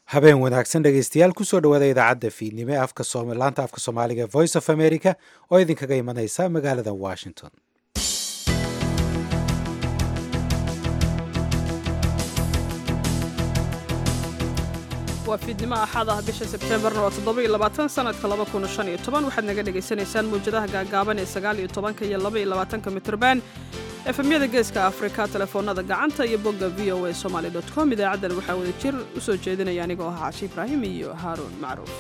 habeen wanaagsan dhegaystayaal kusoo dhawaada idaacadda fiidnimo ee afka laanta afka soomaaliga ee voice of america oo idinkaga imanaysa magaalada washington waa fiidnimo axad ah bisha sebteembarna waa toddoba-iyo labaatan sanadka laba kun shan iyo toban waxaad naga dhagaysanaysaan mawjadaha gaagaaban ee sagaal iyo tobanka iyo laba iyo labaatanka mitrban efemyada geeska afrika telefoonada gacanta iyo bogga v o a somaali dot com idaacaddan waxaa wada jir u soo jeedinaya anigoo ah caashi ibraahim iyo haaruun macruuf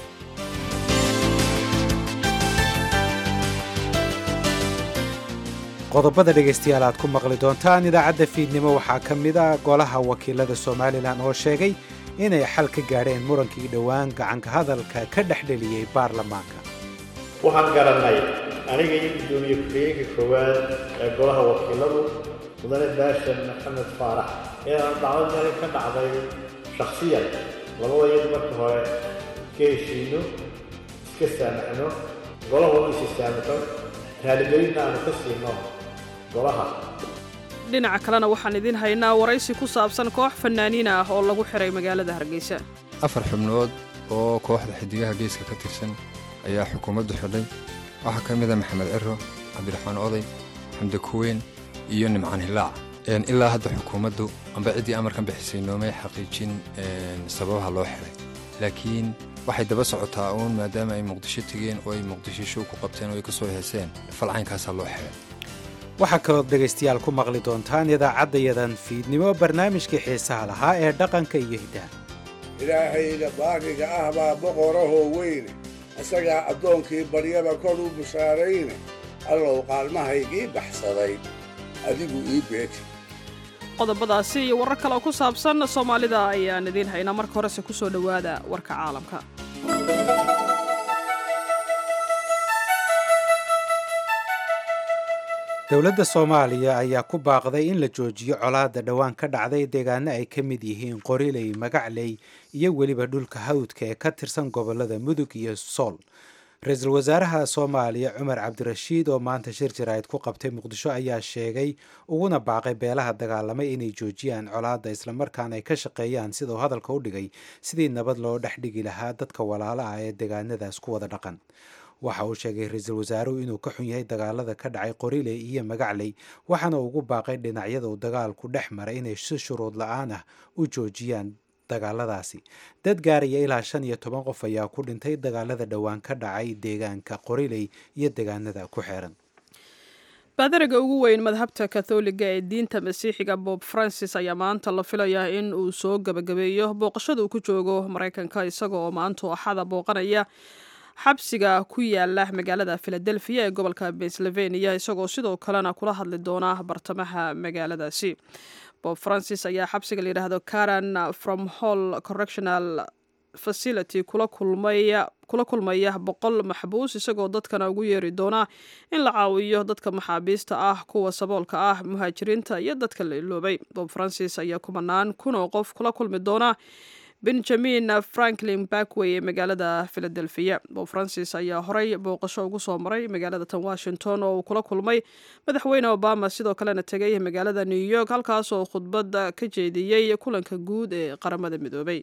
qodobada dhegaystayaal aad ku maqli doontaan idaacadda fiidnimo waxaa ka mid ah golaha wakiilada somalilan oo sheegay inay xal ka gaadheen murankii dhowaan gacanka hadalka ka dhexdheliyey baarlamaanka waxaan garannay aniga iyo guddoomiye ku-xigeenka koowaad ee golaha wakiiladu mudane baashan maxamed faarax inaan dhacdo meel ka dhacday shakhsiyan labada iyadu marka hore iska heshiino iska saamaxno golahuna isa saamaxo raaligelinna aanu ka siino golaha dhinaca kalena waxaan idiin haynaa waraysi ku saabsan koox fanaaniin ah oo lagu xiray magaalada hargeysa afar xubnood oo kooxda xidigaha geeska ka tirsan ayaa xukuumaddu xidhay waxaa ka mid a maxamed ciro cabdiraxmaan oday xamdi kuweyn iyo nimcaan hilaac ilaa hadda xukuumaddu amba ciddii amarkan bixisay noomay xaqiijin sababaha loo xidhay laakiin waxay daba socotaa uun maadaama ay muqdisho tegeen oo ay muqdisho show ku qabteen oo ay ka soo heeseen falcaynkaasaa loo xidhay waxaa kalood dhegaystayaal ku maqli doontaan idaacaddayadan fiidnimo barnaamijkii xiisaha lahaa ee dhaqanka iyo hiddaha ilaahayga baariga ah baa boqorahoo weyne isagaa addoonkii baryaba kor u bushaarayne allow qaalmahaygii baxsaday adigu ii beeti qodobadaasi iyo warar kale oo ku saabsan soomaalida ayaan idiin haynaa marka horese ku soo dhowaada warka caalamka dowladda soomaaliya ayaa ku baaqday in la joojiyo colaadda dhowaan ka dhacday deegaano ay ka mid yihiin qoriley magacley iyo weliba dhulka hawdka ee ka tirsan gobollada mudug iyo sool ra-iisul wasaaraha soomaaliya cumar cabdirashiid oo maanta shir jaraa'id ku qabtay muqdisho ayaa sheegay uguna baaqay beelaha dagaalamay inay joojiyaan colaadda islamarkaana ay ka shaqeeyaan sidau hadalka u dhigay sidii nabad loo dhex dhigi lahaa dadka walaala ah ee deegaanadaas ku wada dhaqan waxa uu sheegay ra-iisul wasaaruhu inuu ka xun yahay dagaalada ka dhacay qoriley iyo magacley waxaana ugu baaqay dhinacyada uu dagaalku dhex maray inay si shuruud la-aan ah u joojiyaan dagaaladaasi dad gaaraya ilaa shan iyo toban qof ayaa ku dhintay dagaalada dhowaan ka dhacay deegaanka qoriley iyo deegaanada ku xeeran baadariga ugu weyn madhabta katholiga ee diinta masiixiga bob francis ayaa maanta la filayaa in uu soo gebagabeeyo booqashada uu ku joogo maraykanka isaga oo maantu axada booqanaya xabsiga ku yaala magaalada filadelfiya ee gobolka pennsylvania isagoo sidoo kalena kula hadli doona bartamaha magaaladaasi bob francis ayaa xabsiga layidhaahdo caran from hall correctional facility kula kulmaya kula kulmaya boqol maxbuus isagoo dadkana ugu yeeri doona in la caawiyo dadka maxaabiista ah kuwa saboolka ah muhaajiriinta iyo dadka la iloobay bob francis ayaa kumanaan kun oo qof kula kulmi doona benjamin franklin backway ee magaalada philadelphia bob francis ayaa horey booqasho ugu soo maray magaalada tan washington oo uu kula kulmay madaxweyne obama sidoo kalena tegay magaalada new york halkaas oo khudbadda ka jeediyey kulanka guud ee qaramada midoobay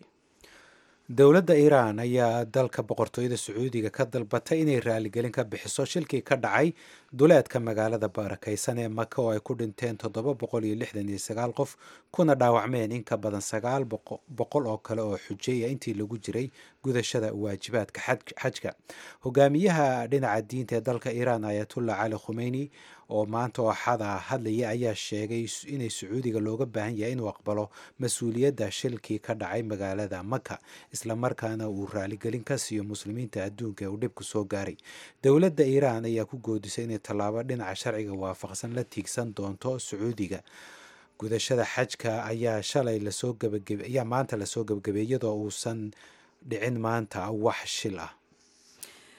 dowladda iiraan ayaa dalka boqortooyada sacuudiga ka dalbatay inay raaligelin ka bixiso shilkii ka dhacay duleedka magaalada barakaysan ee maka oo ay ku dhinteen toddoba boqol iyo lixdan iyo sagaal qof kuna dhaawacmeen in ka badan sagaal boqol oo kale oo xujeeya intii lagu jiray gudashada waajibaadka xajka hogaamiyaha dhinaca diinta ee dalka iiraan ayatullah cali khumeyni oo maanta oo axada hadlaya ayaa sheegay inay sacuudiga looga baahan yahay inuu aqbalo mas-uuliyadda shilkii ka dhacay magaalada maka islamarkaana uu raaligelin ka siiyo muslimiinta adduunka ee uu dhibku soo gaaray dowladda iiraan ayaa ku goodisay inay tallaabo dhinaca sharciga waafaqsan la tiigsan doonto sacuudiga gudashada xajka ayaa shalay lasoo gabagab ayaa maanta lasoo gabagabeey iyadoo uusan dhicin maanta wax shil ah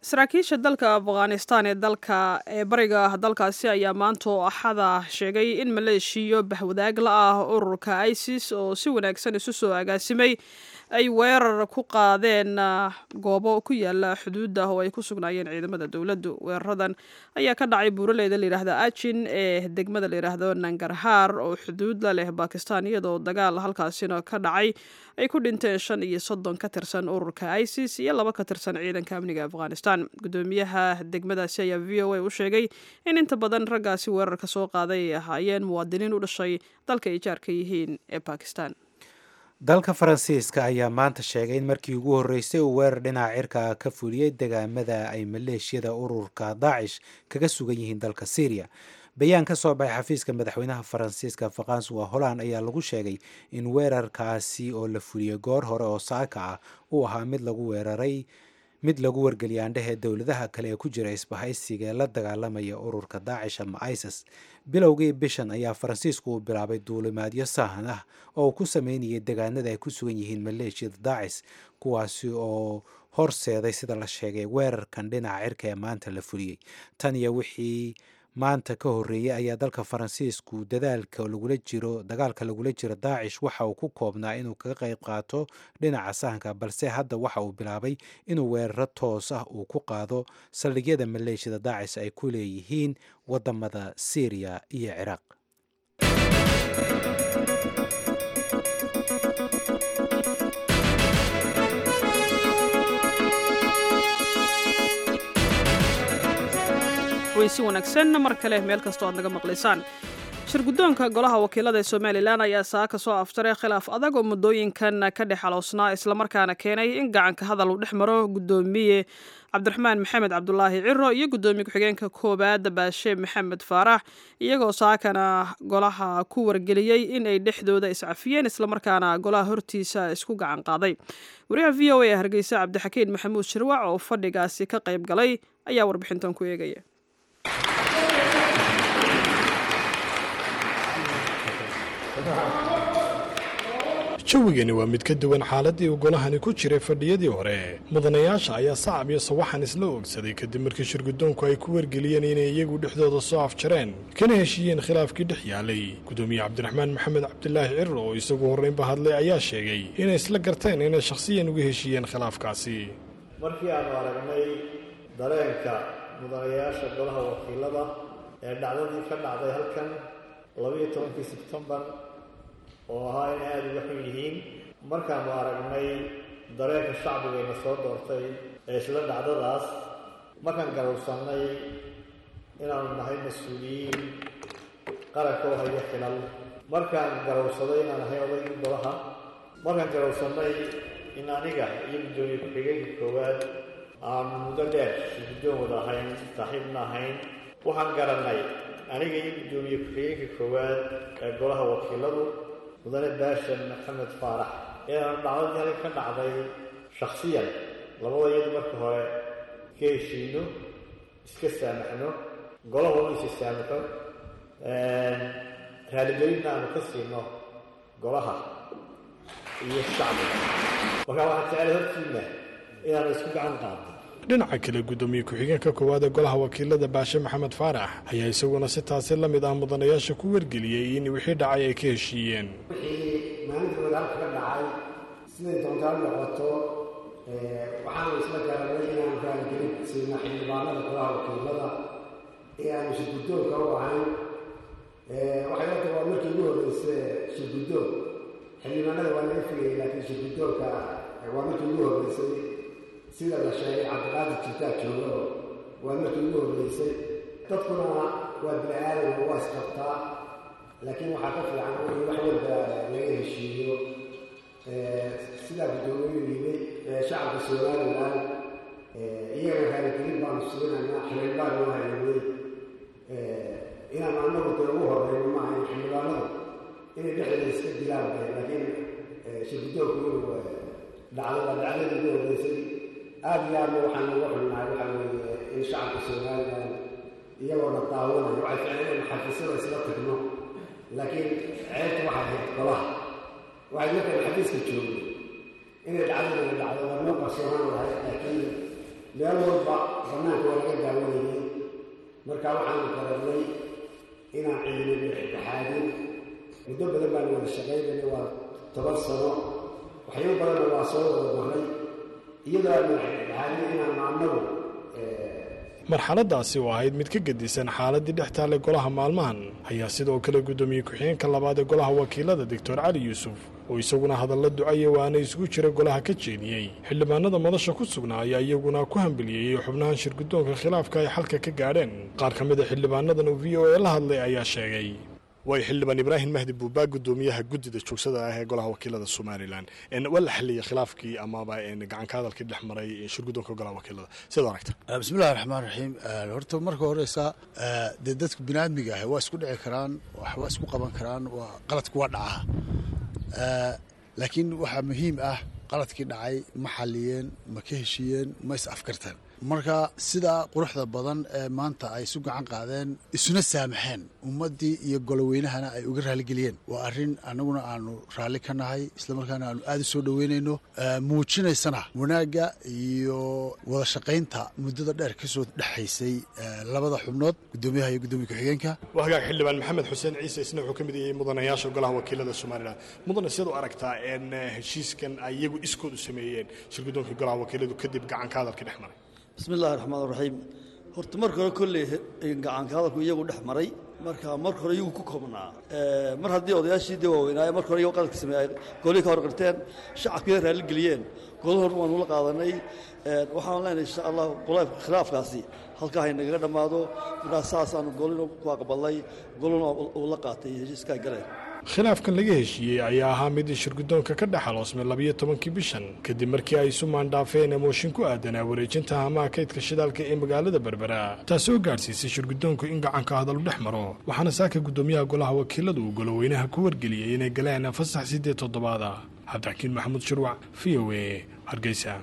saraakiisha dalka afghanistan ee dalka ee bariga dalkaasi ayaa maanta oo axada sheegay in maleeshiyo bahwadaag la ah ururka isis oo si wanaagsan isu soo agaasimay ay weerar ku qaadeen goobo ku yaala xuduudda oo ay ku sugnaayeen ciidamada dowladdu weeraradan ayaa ka dhacay buuraleyda layidhaahda ajin ee degmada layidhaahdo nangarhaar oo xuduud la leh bakistan iyadoo dagaal halkaasina ka dhacay ay ku dhinteen shan iyo soddon ka tirsan ururka isis iyo laba ka tirsan ciidanka amniga afghanistan gudoomiyaha degmadaasi ayaa v o a u sheegay in inta badan raggaasi weerarka soo qaaday ay ahaayeen muwaadiniin u dhashay dalka ay jaarka yihiin ee bakistan dalka faransiiska ayaa maanta sheegay in markii ugu horreysay uu weerar dhinaca cirka ka fuliyey degaamada ay maleeshiyada ururka daacish kaga sugan yihiin dalka syriya bayaan ka soo baxay xafiiska madaxweynaha faransiiska faransuwa holland ayaa lagu sheegay in weerarkaasi oo la fuliyey goor hore oo saaka ah uu ahaa mid lagu weeraray mid lagu wargeliyay aandhehe dowladaha kale ee ku jira isbahaysiga ee la dagaalamaya ururka daacish ama isis bilowgii bishan ayaa faransiisku uu bilaabay duulimaadyo sahan ah oo uu ku sameynayay degaanada ay ku sugan yihiin maleeshiyada daacis kuwaasi oo horseeday sida la sheegay weerarkan dhinaca cirka ee maanta la fuliyey tan iyo wixii maanta ka horreeyey ayaa dalka faransiisku dadaalka lagula jiro dagaalka lagula jiro daacish waxa uu ku koobnaa inuu kaga qayb qaato dhinaca sahanka balse hadda waxa uu bilaabay inuu weeraro toos ah uu ku qaado saldhigyada maleeshiyada daacish ay ku leeyihiin wadamada syriya iyo ciraaq weysi wanaagsan mar kale meel kastoo aad naga maqlaysaan shirguddoonka golaha wakiilada ee somalilan ayaa saa ka soo afjaray khilaaf adag oo muddooyinkan ka dhex aloosnaa islamarkaana keenay in gacanka hadal uu dhex maro guddoomiye cabdiraxmaan maxamed cabdulaahi ciro iyo guddoomiye ku-xigeenka koowaad baashe maxamed faarax iyagoo saakana golaha ku wargeliyey in ay dhexdooda iscafiyeen islamarkaana golaha hortiisa isku gacan qaaday wariyaha v o a hargeysa cabdixakiin maxamuud shirwac oo fadhigaasi ka qayb galay ayaa warbixintan ku eegaya jawigani waa mid ka duwan xaaladii uu golahani ku jiray fadhiyadii hore mudanayaasha ayaa sacab iyo sawaxan isla oogsaday kadib markii shirguddoonku ay ku wargeliyeen inay iyagu dhexdooda soo afjareen kana heshiiyeen khilaafkii dhex yaalay gudoomiye cabdiraxmaan maxamed cabdilaahi ciro oo isagu horreynba hadlay ayaa sheegay inay isla garteen inay shakhsiyan uga heshiiyeen khilaafkaasi markii aanu aragnay dareenka mudanayaasha golaha wakiilada ee dhacdadii ka dhacday halkan labayo tobankii sebtembar oo ahaa inay aada uga xun yihiin markaanu aragnay dareenka shacbigayna soo doortay ee isla dhacdadaas markaan garowsannay inaanu nahay mas-uuliyiin qaranka oo haya xilal markaan garowsaday inaan ahay odaygii golaha markaan garowsannay in aniga iyo guddoomiye ku-xigeenka koowaad aanu muddo dheer guddoon wada ahayn saaxiibna ahayn waxaan garannay aniga iyo guddoomiye ku-xigeenka koowaad ee golaha wakiiladu mudane baashan maxamed faarax inaanu dhacdadii halka ka dhacday shakhsiyan labada iyadu marka hore ka heshiino iska saamaxno golahuna isa saamaxo raaligelinna aanu ka siino golaha iyo shacbiga markaa waxaan jeclay hortiina inaanu isku gacan qaadno dhinaca kale guddoomiye ku-xigeenka koowaad ee golaha wakiilada baashe maxamed faarax ayaa isaguna si taasi la mid ah mudanayaasha ku wargeliyey in wixii dhacay ay ka heshiiyeen wixii maalintooda halka ka dhacay siday doontaa noqoto waxaanu isla garanay inaanu raaligelin siina xildhibaanada golaha wakiilada ee aanu shirguddoonka u ahayn waxay horta waa markii ugu horreysa shirguddoon xildhibaanada waa laga fogayay laakiin shirguddoonka waa markii ugu horreysay sida la sheegay cabdiqaadir jirtaa joogo waa markii ugu horreysay dadkuna waa bini aadan waa isqabtaa laakiin waxaa ka fiican in wax walba laga heshiiyo sidaa guddoomiyu yimi shacabka somalilan iyagana raaligelin baanu siinaynaa xilil baanu haynay inaanu annagu dee ugu horreyno maaha in xildhibaanadu inay dhexdeeda iska dilaan bay laakiin shirguddoonku inuu dhacdada dhacdadii ugu horreysay aada iyo aadna waxaan uga xunnahay waxaa weeye in shacabka somalilan iyagoona daawanayo waxay ficleen in xafiisyada isla tagno laakiin ceebta waxay ahayd golaha waxay markaan xafiiska joogay inay dhacdadana dhacdo waa noo qarsoonaan lahay laakiin meel walba banaanka waa laga daawanayay marka waxaanu garanay inaan ciidamada dhexdhexaadin muddo badan baanu wada shaqaynayna waa toban sano waxyaabo badanna waa soo wada maray iyadoo aanu dhexdhexaadin inaan maanagu marxaladaasi oo ahayd mid ka gedisan xaaladii dhex taallay golaha maalmahan ayaa sidoo kale guddoomiye ku-xigeenka labaad ee golaha wakiilada doctor cali yuusuf oo isaguna hadalla ducaya waana isugu jira golaha ka jeediyey xildhibaanada madasha ku sugnaa ayaa iyaguna ku hambeliyeeyey xubnahan shirguddoonka khilaafka ay xalka ka gaadheen qaar ka mid a xildhibaanadan oo v o e la hadlay ayaa sheegay way xildhibaan ibraahim mahdi buubaa guddoomiyaha guddida joogsada ah ee golaha wakiilada somalilan waa la xiliyey khilaafkii amaba gacanka hadalkii dhex maray shirguddoonka golaha wakiilada sidaad aragta bismillahi raxmaan raxiim horta marka horeysa dee dadku biniaadmiga ah waa isku dhici karaan waa isku qaban karaan waa qaladku waa dhaca laakiin waxaa muhiim ah qaladkii dhacay ma xaliyeen ma ka heshiiyeen ma is afkarteen marka sidaa quruxda badan ee maanta ay isu gacan qaadeen isuna saamaxeen ummaddii iyo goloweynahana ay uga raaligeliyeen waa arrin annaguna aanu raalli ka nahay islamarkaana aanu aada u soo dhoweynayno muujinaysana wanaagga iyo wada shaqaynta muddada dheer ka soo dhexaysay labada xubnood guddoomiyaha iyo guddoomiye ku-xigeenka waa hagaag xildhibaan maxamed xuseen ciise isna wuxuu ka mid yahay mudanayaasha golaha wakiilada somalilan mudane sidaad u aragtaa in heshiiskan ay iyagu iskood u sameeyeen shirguddoonka golaha wakiiladu kadib gacanka hadalkii dhex maray bismi illahi raxmaan raxiim horta marka hore kolley gacanka hadalku iyagu dhex maray marka marka hore iyagu ku koobnaa mar haddii odayaashii dee waaweynaaye marka hore iyagu qaladka sameeyay golihii ka horqirteen shacabkii raalli geliyeen golahorna waanu la qaadanay waxaan leenahay insha allah khilaafkaasi halkaa haynagaga dhammaado markaa saasaanu golina ku aqbalnay golina uu la qaatay heshiiskaa galeen khilaafkan laga heshiiyey ayaa ahaa mid shirguddoonka ka dhex aloosmay labiyo tobankii bishan kadib markii ay isu maandhaafeen mooshin ku aadanaa wareejinta hamaha kaydka shidaalka ee magaalada berbera taasoo gaadhsiisay shirguddoonku in gacanka hadalu dhex maro waxaana saaka guddoomiyaha golaha wakiiladu uu goloweynaha ku wargeliyey inay galeen fasax siddeed toddobaad ah cabdixakiin maxamuud shirwac v o e hargeysa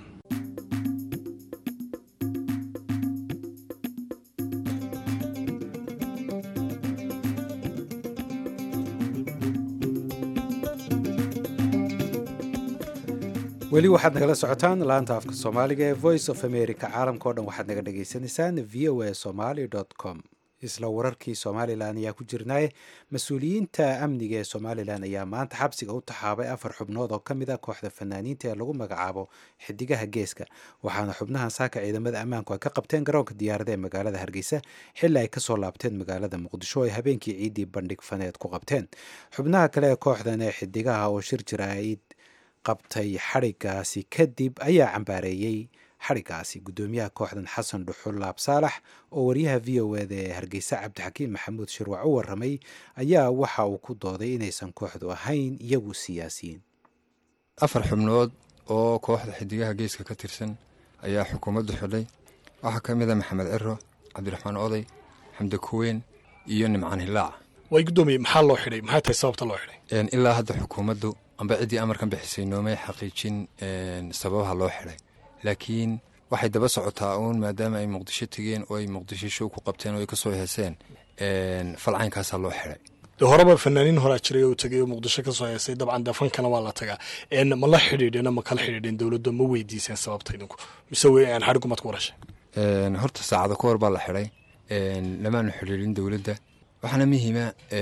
weli waxaad nagala socotaan laanta afka soomaaliga ee voice of america caalamka o dhan waxaad naga dhagaysanaysaan v o a somaly com isla wararkii somalilan ayaa ku jirnaaye mas-uuliyiinta amniga ee somalilan ayaa maanta xabsiga u taxaabay afar xubnood oo ka mid a kooxda fanaaniinta ee lagu magacaabo xidigaha geeska waxaana xubnahan saaka ciidamada ammaanku ay ka qabteen garoonka diyaarada ee magaalada hargeysa xilli ay kasoo laabteen magaalada muqdisho oo ay habeenkii ciiddii bandhig faneed ku qabteen xubnaha kale ee kooxdan ee xidigaha oo shir jira ay qabtay xadhigaasi kadib ayaa cambaareeyey xadhigaasi guddoomiyaha kooxdan xasan dhuxul laab saalax oo wariyaha v o eda ee hargeysa cabdixakiim maxamuud shirwac u waramay ayaa waxa uu ku dooday inaysan kooxdu ahayn iyagu siyaasiyiin afar xubnood oo kooxda xidigaha geeska ka tirsan ayaa xukuumaddu xidhay waxaa ka mid a maxamed ciro cabdiraxmaan oday xamdi kuweyn iyo nimcaan hilaac way guddoomiye maxaa loo xidhay maxay tahay sababta loo xidhay ilaa hadda xukuumaddu amba ciddii amarkan bixisay noomay xaqiijin sababaha loo xidhay laakiin waxay daba socotaa uun maadaama ay muqdisho tegeen oo ay muqdisho show ku qabteen oo ay kasoo heeseen falcaynkaasaa loo xidhay de horeba fanaaniin horaa jiray oo tegay oo muqdisho kasoo heesay dabcan dee fankana waa la tagaa ma la xidhiidheen ma kala xidhiidheen dowladda ma weydiiseen sababta idinku mise xadhigumaad ku warashay horta saacado ka hor baa la xidhay lamaanu xidhiidhin dowladda waxaana muhiima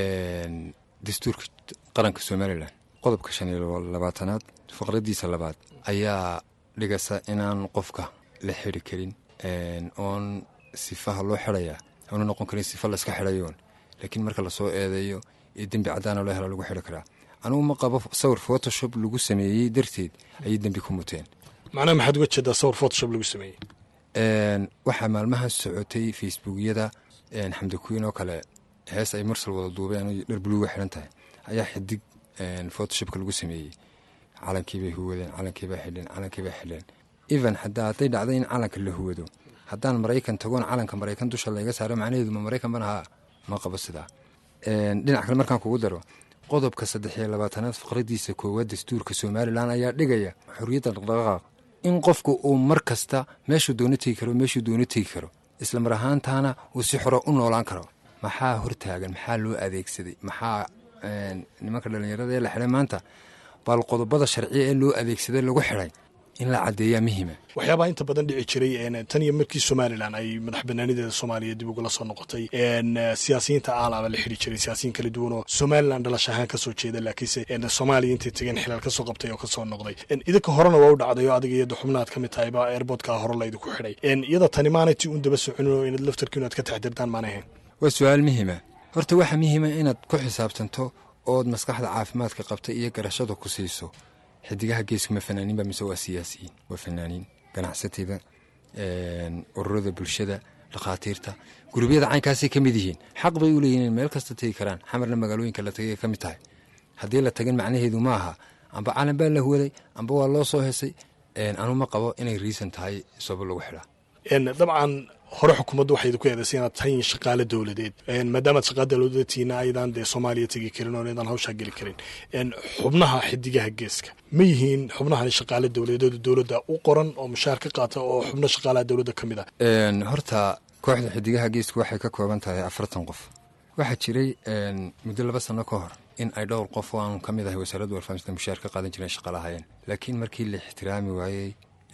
dastuurka qaranka somalilan qodobka shan iyo labaatanaad faqradiisa labaad ayaa dhigasa inaan qofka la xiri karin oon sifaha loo xidhayaa aanu noqon karin sifa layska xidhayoon laakiin marka lasoo eedeeyo ee dembi caddaana loo hela lagu xidhi karaa anugu ma qabo sawir photoshop lagu sameeyey darteed ayay dembi ku muteen macnaha maxaad uga jeedaa sawir photoshop lagu sameeyey waxaa maalmaha socotay facebookyada xamdi kuwiin oo kale hees ay marsal wada duubeen dhar buluuga xidhan tahay ayaa xidig photoshopka lagu sameeyey calankiibay huwadeen calankiibaa xidheen calankiibaa xidheen even hadaa hadday dhacday in calanka la huwado haddaan maraykan tagoon calanka maraykan dusha layga saaro macnaheedu ma maraykan bana haa ma qabo sidaa dhinac kale markaan kugu daro qodobka saddex iyo labaatanaad faqradiisa koowaad dastuurka somalilan ayaa dhigaya xorriyadda dhaqdhaqaaq in qofku uu mar kasta meeshuu doono tegi karo meeshuu doono tegi karo isla mar ahaantaana uu si xoro u noolaan karo maxaa hortaagan maxaa loo adeegsaday maxaa nimanka dhallinyarada ee la xidhay maanta bal qodobada sharciya ee loo adeegsaday lagu xidhay in la caddeeyaa muhima waxyaabaha inta badan dhici jiray tan iyo markii somalilan ay madax banaanideeda soomaaliya dib ugula soo noqotay siyaasiyiinta aalaaba la xidhi jiray siyaasiyiin kala duwan oo somalilan dhalash ahaan kasoo jeeda laakiinse soomaaliya intay tegeen xilaal kasoo qabtay oo kasoo noqday idinka horena waa u dhacday oo adiga iyada xubnaad ka mid tahay baa airboodka hore laydinku xidhay iyada tani maanay ti un daba soconin oo inaad laftarkiinu aad ka taxdirtaan maana ahayn waa su-aal muhima horta waxaa muhima inaad ku xisaabtanto ood maskaxda caafimaadka qabta iyo garashada ku siiso xidigaha geesku ma fanaaniinba mise waa siyaasiyiin waa fanaaniin ganacsatada ururada bulshada dhakhaatiirta gurubyada caynkaasay ka mid yihiin xaq bay u leeyihin in meel kasta tegi karaan xamarna magaalooyinka la tagay ka mid tahay haddii la tagin macnaheedu ma aha amba calan baa la huwaday amba waa loo soo hesay anu ma qabo inay riisan tahay sabab lagu xidhaa dabcan hore xukuumaddu waxay idinku eedaysay inaad tahay shaqaale dowladeed maadaamaad shaqaale dowladeed tihiina aydan dee soomaaliya tegi karin oo aydan hawshaa geli karin xubnaha xidigaha geeska ma yihiin xubnahan shaqaale dowladeed dowladda u qoran oo mushaar ka qaata oo xubno shaqaalaha dowladda ka mid ah horta kooxda xidigaha geesku waxay ka kooban tahay afartan qof waxaa jiray muddo laba sano ka hor in ay dhowr qof oo aanu ka mid ahay wasaaradda warfaafinta mushaar ka qaadan jireen shaqalahayeen laakiin markii la ixtiraami waayey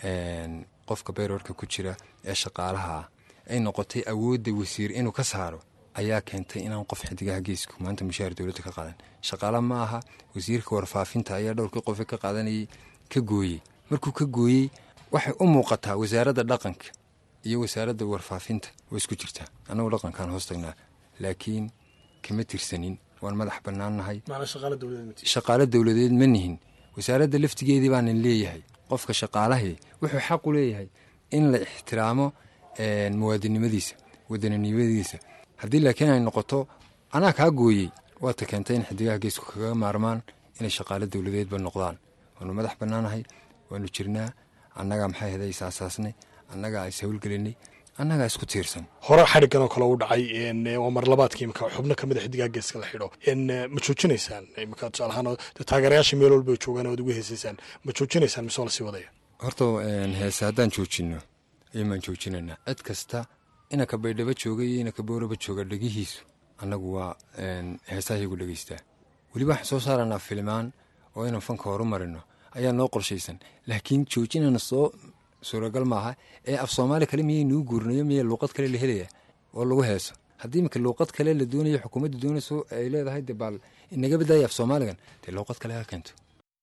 qofka bayroorka ku jira ee shaqaalaha ah ay noqotay awoodda wasiir inuu ka saaro ayaa keentay inaan qof xidigaha geesku maanta mushaar dowladda ka qaadan shaqaala ma aha wasiirka warfaafinta ayaa dhowrkii qofe ka qaadanayay ka gooyey markuu ka gooyey waxay u muuqataa wasaaradda dhaqanka iyo wasaaradda warfaafinta way isku jirtaa annagu dhaqankaan hoos tagnaa laakiin kama tirsanin waan madax bannaannahay shaqaalo dowladeed ma nihin wasaaradda laftigeedii baanan leeyahay qofka shaqaalahii wuxuu xaq u leeyahay in la ixtiraamo muwaadinnimadiisa wadaninimadiisa haddii laakiin ay noqoto anaa kaa gooyey waata keentay in xidigaha geesku kaga maarmaan inay shaqaalo dowladeedba noqdaan waanu madax bannaanahay waanu jirnaa annagaa maxay heda is aasaasnay annagaa is howlgelinay annagaa isku tiirsan hore xadhiggan oo kale u dhacay waa mar labaadkii imika xubno ka mid a xidigaha geeska la xidho ma joojinaysaan imika tusaale ahaan taageerayaasha meel walba joogaan oad ugu heesaysaan ma joojinaysaan mise waa lasii wadaya horta heese haddaan joojinno iyomaan joojinaynaa cid kasta inaka baydhabo jooga iyo inaka booraba jooga dhegihiisu annagu waa heesahayagu dhegeystaa weliba waxaan soo saaranaa filimaan oo inaan fanka horu marino ayaa noo qorshaysan laakiin joojinana soo suuragal maaha ee af soomaali kale miyay nuu guurinayo miya luuqad kale la helaya oo lagu heeso haddii imika luuqad kale la doonayo xukuumadda doonayso ay leedahay de baal inaga badaya af soomaaligan dee luuqad kale ha keento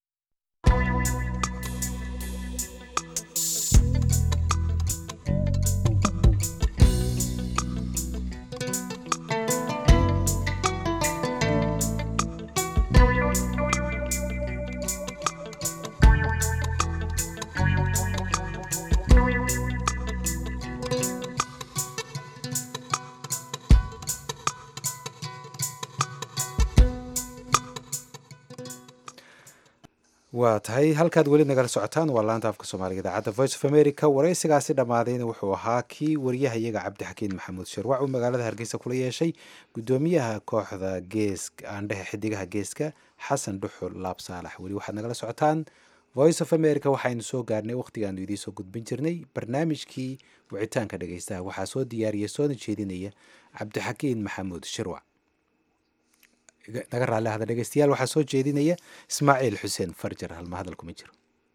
waa tahay halkaad weli nagala socotaan waa laanta afka soomaaliga idaacadda voice of america waraysigaasi dhammaadayna wuxuu ahaa kii waryahayaga cabdixakiin maxamuud sharwac uu magaalada hargeysa kula yeeshay guddoomiyaha kooxda gees aandhehe xidigaha geeska xasan dhuxul laab saalax weli waxaad nagala socotaan voice of america waxaynu soo gaarnay wakhtigaanu idiinsoo gudbin jirnay barnaamijkii wicitaanka dhegeystaha waxaa soo diyaariya soona jeedinaya cabdixakiin maxamuud shirwac naga raalli hada dhegeystayaal waxaa soo jeedinaya ismaaciil xuseen farjar halma hadal kuma jiro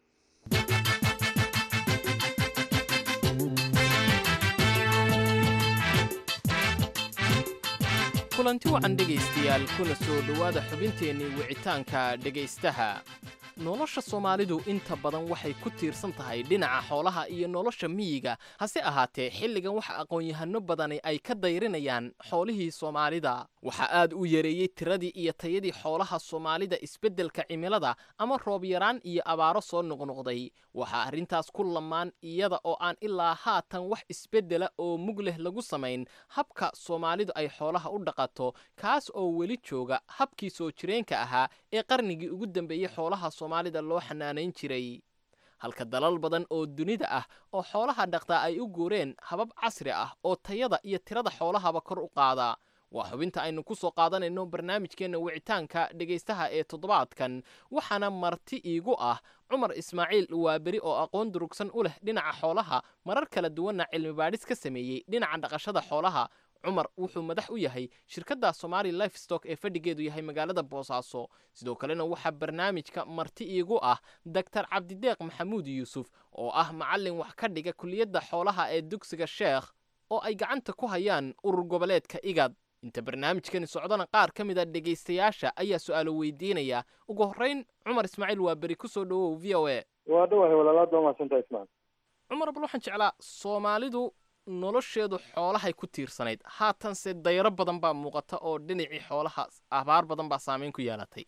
kulanti wacan dhegaystayaal kuna soo dhowaada xubinteennii wicitaanka dhegaystaha nolosha soomaalidu inta badan waxay ku tiirsan tahay dhinaca xoolaha iyo nolosha miyiga hase ahaatee xilligan waxa aqoon-yahano badani ay ka dayrinayaan xoolihii soomaalida waxaa aad u yareeyey tiradii iyo tayadii xoolaha soomaalida isbeddelka cimilada ama roob yaraan iyo abaaro soo noqnoqday waxaa arrintaas ku lamaan iyada oo aan ilaa haatan wax isbeddela oo mug leh lagu samayn habka soomaalidu ay xoolaha u dhaqato kaas oo weli jooga habkii soo jireenka ahaa ee qarnigii ugu dambeeyey xoolaha soomaalida loo xanaanayn jiray halka dalal badan oo dunida ah oo xoolaha dhaqtaa ay u guureen habab casri ah oo tayada iyo tirada xoolahaba kor u qaada waa xubinta aynu ku soo qaadanayno barnaamijkeenna wicitaanka dhegaystaha ee toddobaadkan waxaana marti iigu ah cumar ismaaciil waaberi oo aqoon durugsan u leh dhinaca xoolaha marar kala duwanna cilmi baadhis ka sameeyey dhinaca dhaqashada xoolaha cumar wuxuu madax u yahay shirkadda somali life stock ee fadhigeedu yahay magaalada boosaaso sidoo kalena waxaa barnaamijka marti iigu ah doctor cabdideeq maxamuud yuusuf oo ah macallin wax ka dhiga kuliyadda xoolaha ee dugsiga sheekh oo ay gacanta ku hayaan urur goboleedka igad inta barnaamijkani socdana qaar ka mid a dhegaystayaasha ayaa su-aalo weydiinaya ugu horrayn cumar ismaaciil waa beri ku soo dhowow v o a waa dhawahay walaalaad baa mahadsantaha ismaan cumar bal waxaan jeclaa soomaalidu nolosheedu xoolahay ku tiirsanayd haatanse dayro badan baa muuqata oo dhinacii xoolaha abaar badan baa saameyn ku yeelatay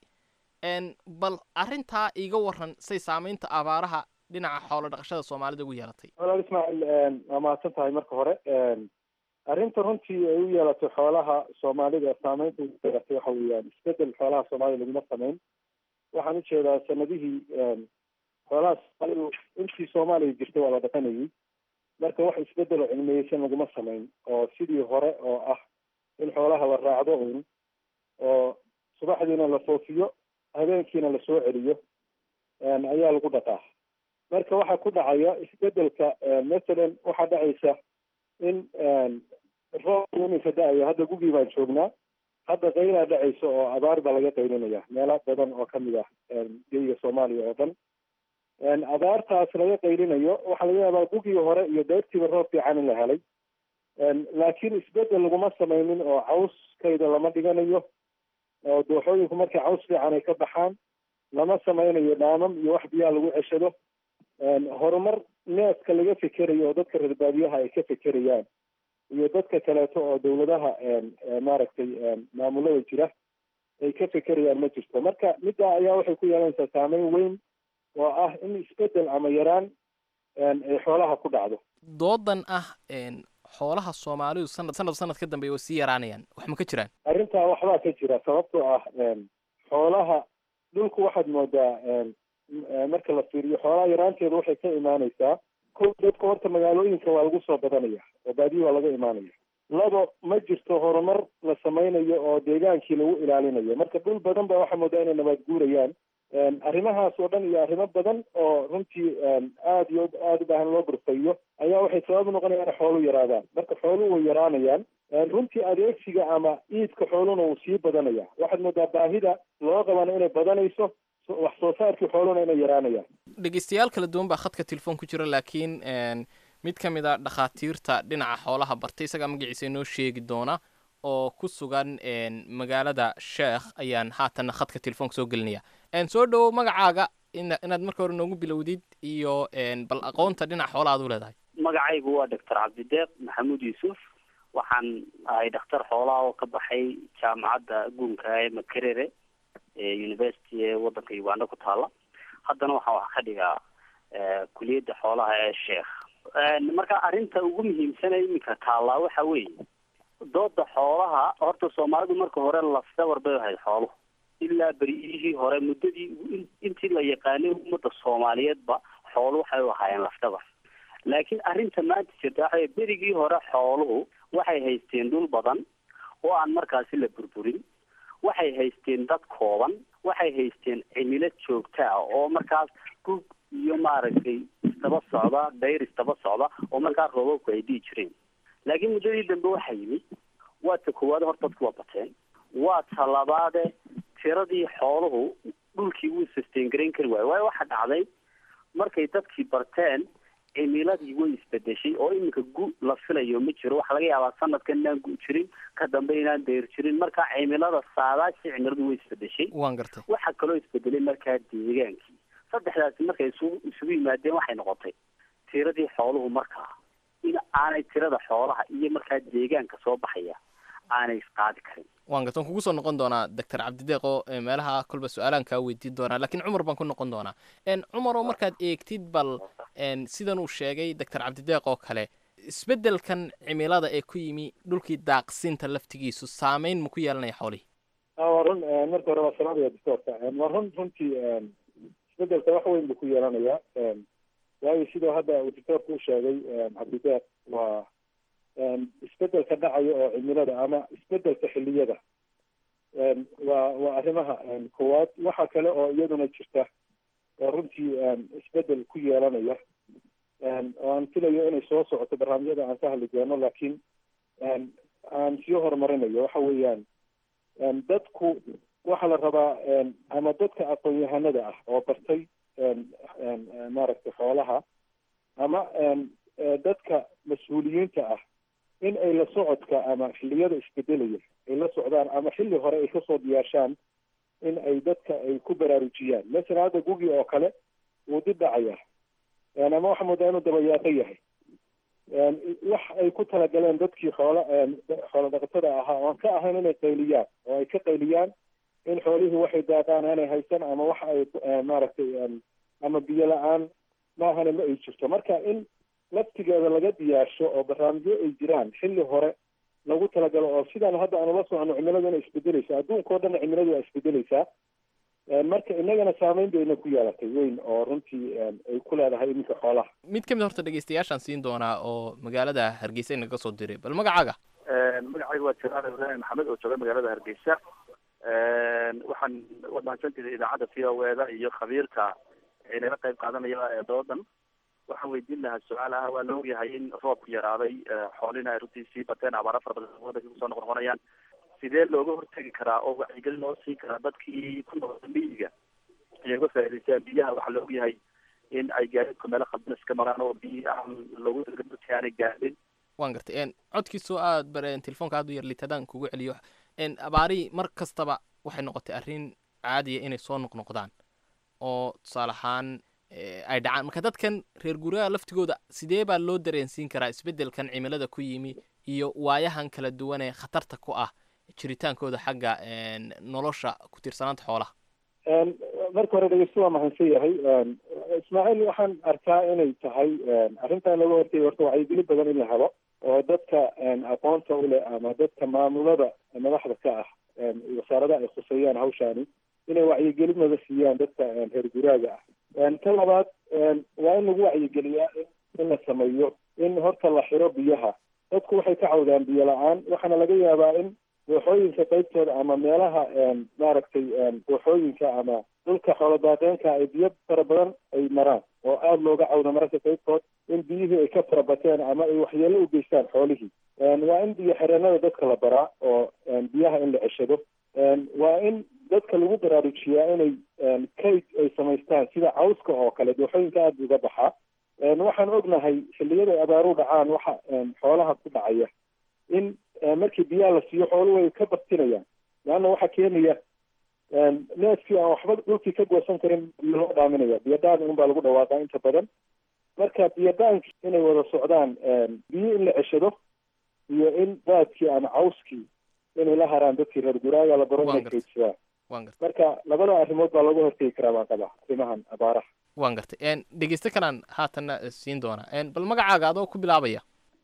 bal arrintaa iiga waran say saamaynta abaaraha dhinaca xoolo dhaqashada soomaalida ugu yeelatay walaal ismaaciil waa mahadsan tahay marka hore arrinta runtii ay u yeelatay xoolaha soomaalida saameynta ugu yeelatay waxa weeyaan isbedel xoolaha soomaalida laguma samayn waxaan ujeedaa sanadihii xoolaha soomaalidu intii soomaaliya jirtay waa la dhaqanayay marka wax isbedel oo cilmiyeysan laguma samayn oo sidii hore oo ah in xoolaha la raacdo uun oo subaxdiina la foofiyo habeenkiina lasoo celiyo ayaa lagu dhaqaa marka waxaa ku dhacaya isbedelka masalan waxaa dhacaysa in roobku iminka da-ayo hadda gugii baan joognaa hadda qaylaa dhacaysa oo abaar baa laga qaylinaya meelo badan oo kamid ah geyga soomaaliya oo dhan abaartaas laga qaylinayo waxaa laga yaabaa gugii hore iyo deyrtiiba roob fiican in la helay laakiin isbedel laguma samaynin oo cawskayda lama dhiganayo oo dooxooyinku markay caws fiican ay ka baxaan lama samaynayo dhaamam iyo wax biyaha lagu ceshado horumar neeska laga fekerayo oo dadka reer baadiyaha ay ka fekerayaan iyo dadka kaleeto oo dawladaha maaragtay maamulada jira ay ka fekerayaan ma jirto marka middaa ayaa waxay ku yeelanaysaa saameyn weyn oo ah in isbedel ama yaraan ay xoolaha ku dhacdo doodan ah xoolaha soomaalidu sanad sanad sanad ka dambeeya way sii yaraanayaan wax ma ka jiraan arrintaa waxbaa ka jira sababtoo ah xoolaha dhulku waxaad moodaa marka la fiiriyo xoolaha yaraanteedu waxay ka imaanaysaa ko dadka horta magaalooyinka waa lagu soo badanaya oo baadiyi waa laga imaanaya labo ma jirto horumar la samaynayo oo deegaankii lagu ilaalinayo marka dhul badan ba waxaa moodaa inay nabaad guurayaan arrimahaas oo dhan iyo arrimo badan oo runtii aada iyo aada u baahan loo burfayo ayaa waxay sabab noqonayaan in xoolu yaraadaan marka xooluhu way yaraanayaan runtii adeegsiga ama iidka xooluna wuu sii badanaya waxaad moodaa baahida loo qabana inay badanayso wax soo saarkii xooluna inay yaraanayaan dhegeystayaal kala duwan baa khadka telefoon ku jira laakiin mid ka mid a dhakhaatiirta dhinaca xoolaha bartay isagaa magaciisa inoo sheegi doona oo ku sugan magaalada sheekh ayaan haatanna khadka telefoonka soo gelinaya soo dhowow magacaaga inaad marka hore noogu bilowdid iyo bal aqoonta dhinaca xoolaha ad u leedahay magacaygu waa doctor cabdideeq maxamuud yuusuf waxaan ahay dhakhtar xoolaha oo ka baxay jaamacadda guunka ee makerere ee university ee waddanka uganda ku taala haddana waxaan wax ka dhigaa kuliyadda xoolaha ee sheekh marka arrinta ugu muhiimsana iminka taallaa waxa weeye dooda xoolaha horta soomaalidu marka hore lafdabar bay ahayd xooluhu ilaa beriyihii hore muddadii intii la yaqaanay ummadda soomaaliyeedba xoolu waxay u ahaayeen lafdabar laakiin arrinta maanta jirta waxa berigii hore xooluhu waxay haysteen dhul badan oo aan markaasi la burburin waxay haysteen dad kooban waxay haysteen cimilo joogta ah oo markaas gug iyo maaragtay istaba socda dayr istaba socda oo markaas roobabku ay dhihi jireen laakiin muddadii dambe waxaa yimid waa ta koowaad hor dadku waa bateen waa ta labaade tiradii xooluhu dhulkii wuu sustain garayn kari waayo waayo waxaa dhacday markay dadkii barteen cimiladii way isbedeshay oo iminka gu la filayo ma jiro waxaa laga yaabaa sanadkan inaan gu jirin ka dambe inaan dayr jirin marka cimilada saadaashii cimiladu way isbedeshay waan gartay waxaa kaloo isbedelay markaa deegaankii saddexdaasi markay isugu isugu yimaadeen waxay noqotay tiradii xooluhu markaa in aanay tirada xoolaha iyo markaa deegaanka soo baxaya aanay isqaadi karin waan garta waan kugu soo noqon doonaa doctor cabdideeq oo meelaha kolba su-aalaan kaa weydiin doonaa lakiin cumar baan ku noqon doonaa cumar oo markaad eegtid bal sidan uu sheegay doctor cabdideeq oo kale isbeddelkan cimilada ee ku yimi dhulkii daaqsinta laftigiisu saameyn ma ku yeelanaya xoolihii waa run marka hore waa salaamaya doctorka waa run runtii isbedelka wax weyn buu ku yeelanayaa waayo sidoo hadda uu doctorka u sheegay cabdideeq waa isbedelka dhacayo oo cimilada ama isbedelka xiliyada waa waa arrimaha koowaad waxa kale oo iyaduna jirta oo runtii isbedel ku yeelanaya oo aan filayo inay soo socoto barnaamijyada aan ka hadli doono laakiin aan sii horumarinayo waxa weeyaan dadku waxaa la rabaa ama dadka aqoon-yahanada ah oo bartay maaragtay xoolaha ama dadka mas-uuliyiinta ah in ay la socodka ama xilliyada isbedelaya ay la socdaan ama xilli hore ay kasoo diyaarshaan in ay dadka ay ku baraarujiyaan masalan hadda gugi oo kale wuu dib dhacaya ama waxaa moodaa inuu dabayaaqo yahay wax ay ku talagaleen dadkii xoola xoola dhaqatada ahaa oan ka ahayn inay qayliyaan oo ay ka qayliyaan in xoolihii waxay daaqaan aanay haysan ama waxa ay maaragtay ama biyo la-aan maahana ma ay jirto marka in laftigeeda laga diyaarsho oo barnaamijyo ay jiraan xilli hore lagu talagalo oo sidaan hadda aanu la socono cimiladu inay isbedeleysa adduunka o dhan cimiladu waa isbedeleysaa marka inagana saameyn bayna ku yeelatay weyn oo runtii ay ku leedahay iminka xoolaha mid ka mid horta dhegeystayaashaan siin doonaa oo magaalada hargeysa inaga soo diray bal magacaaga magacayga waa jalaal ibraahim maxamed oo jooga magaalada hargeysa waxaan waad mahadsantiday idaacadda v o eda iyo khabiirka inala qayb qaadanaya ee doodan waxaan weydiin lahaa su-aal ah waa la ogyahay in roobku yaraaday xoolina ay runtii sii bateen abaara fara badan wadanka kusoo noqnoqonayaan sidee looga hortegi karaa oo wacyigelin loo siin karaa dadkii ku noqda miyiga inay uga faa'idaystaan biyaha waxaa la ogyahay in ay gaadiidku meelo khaldan iska maraan oo biyi aan loogu talagalin dadkii aanay gaadhin waan gartay codkiisoo aad bare telefoonka aad u yar litadaan kugu celiyo abaarihii mar kastaba waxay noqotay arrin caadiya inay soo noqnoqdaan oo tusaale ahaan ay dhacaan marka dadkan reer guryaha laftigooda sidee baa loo dareensiin karaa isbeddelkan cimilada ku yimi iyo waayahan kala duwan ee khatarta ku ah jiritaankooda xagga nolosha ku tiirsanaanta xoolaha marka hore dhegeysto waa mahadsan yahay ismaaciil waxaan arkaa inay tahay arrintan laga hortay horta wacyigeli badan in la helo oo dadka aqoonta u leh ama dadka maamulada madaxda ka ah wasaaradaha ay khuseeyaan hawshaani inay wacyigelin wada siiyaan dadka reer guraaga ah ka labaad waa in lagu wacyigeliyaa in la sameeyo in horta la xiro biyaha dadku waxay ka cawdaan biyo la-aan waxaana laga yaabaa in dooxooyinka qaybtooda ama meelaha maaragtay dooxooyinka ama dhulka xoolodaaqeenka ay biyo fara badan ay maraan oo aada looga cawdo mararka qaybtood in biyihii ay ka farabateen ama ay waxyeelo u geystaan xoolihii waa in biyo xireenada dadka la baraa oo biyaha in la ceshado waa in dadka lagu baraarujiyaa inay kayd ay samaystaan sida cawska oo kale dooxooyinka aada uga baxaa waxaan ognahay xilliyada ay abaaru dhacaan waxa xoolaha ku dhacaya in markii biyaha la siiyo xooluhu way ka bartinayaan leanna waxaa keenaya neefkii aan waxba dhulkii ka goosan karin biyo loo dhaaminaya biyodhaan unbaa lagu dhawaaqaa inta badan marka biyodhaanki inay wada socdaan biyo in la ceshado iyo in daadkii ama cawskii inay la haraan dadkii reer guraaga la baro inay kaydsadaan marka labada arrimood baa looga hortegi karaa baan qabaa arrimahan abaaraha waan gartay dhegeyste kalaan haatanna siin doonaa bal magacaaga adoo ku bilaabaya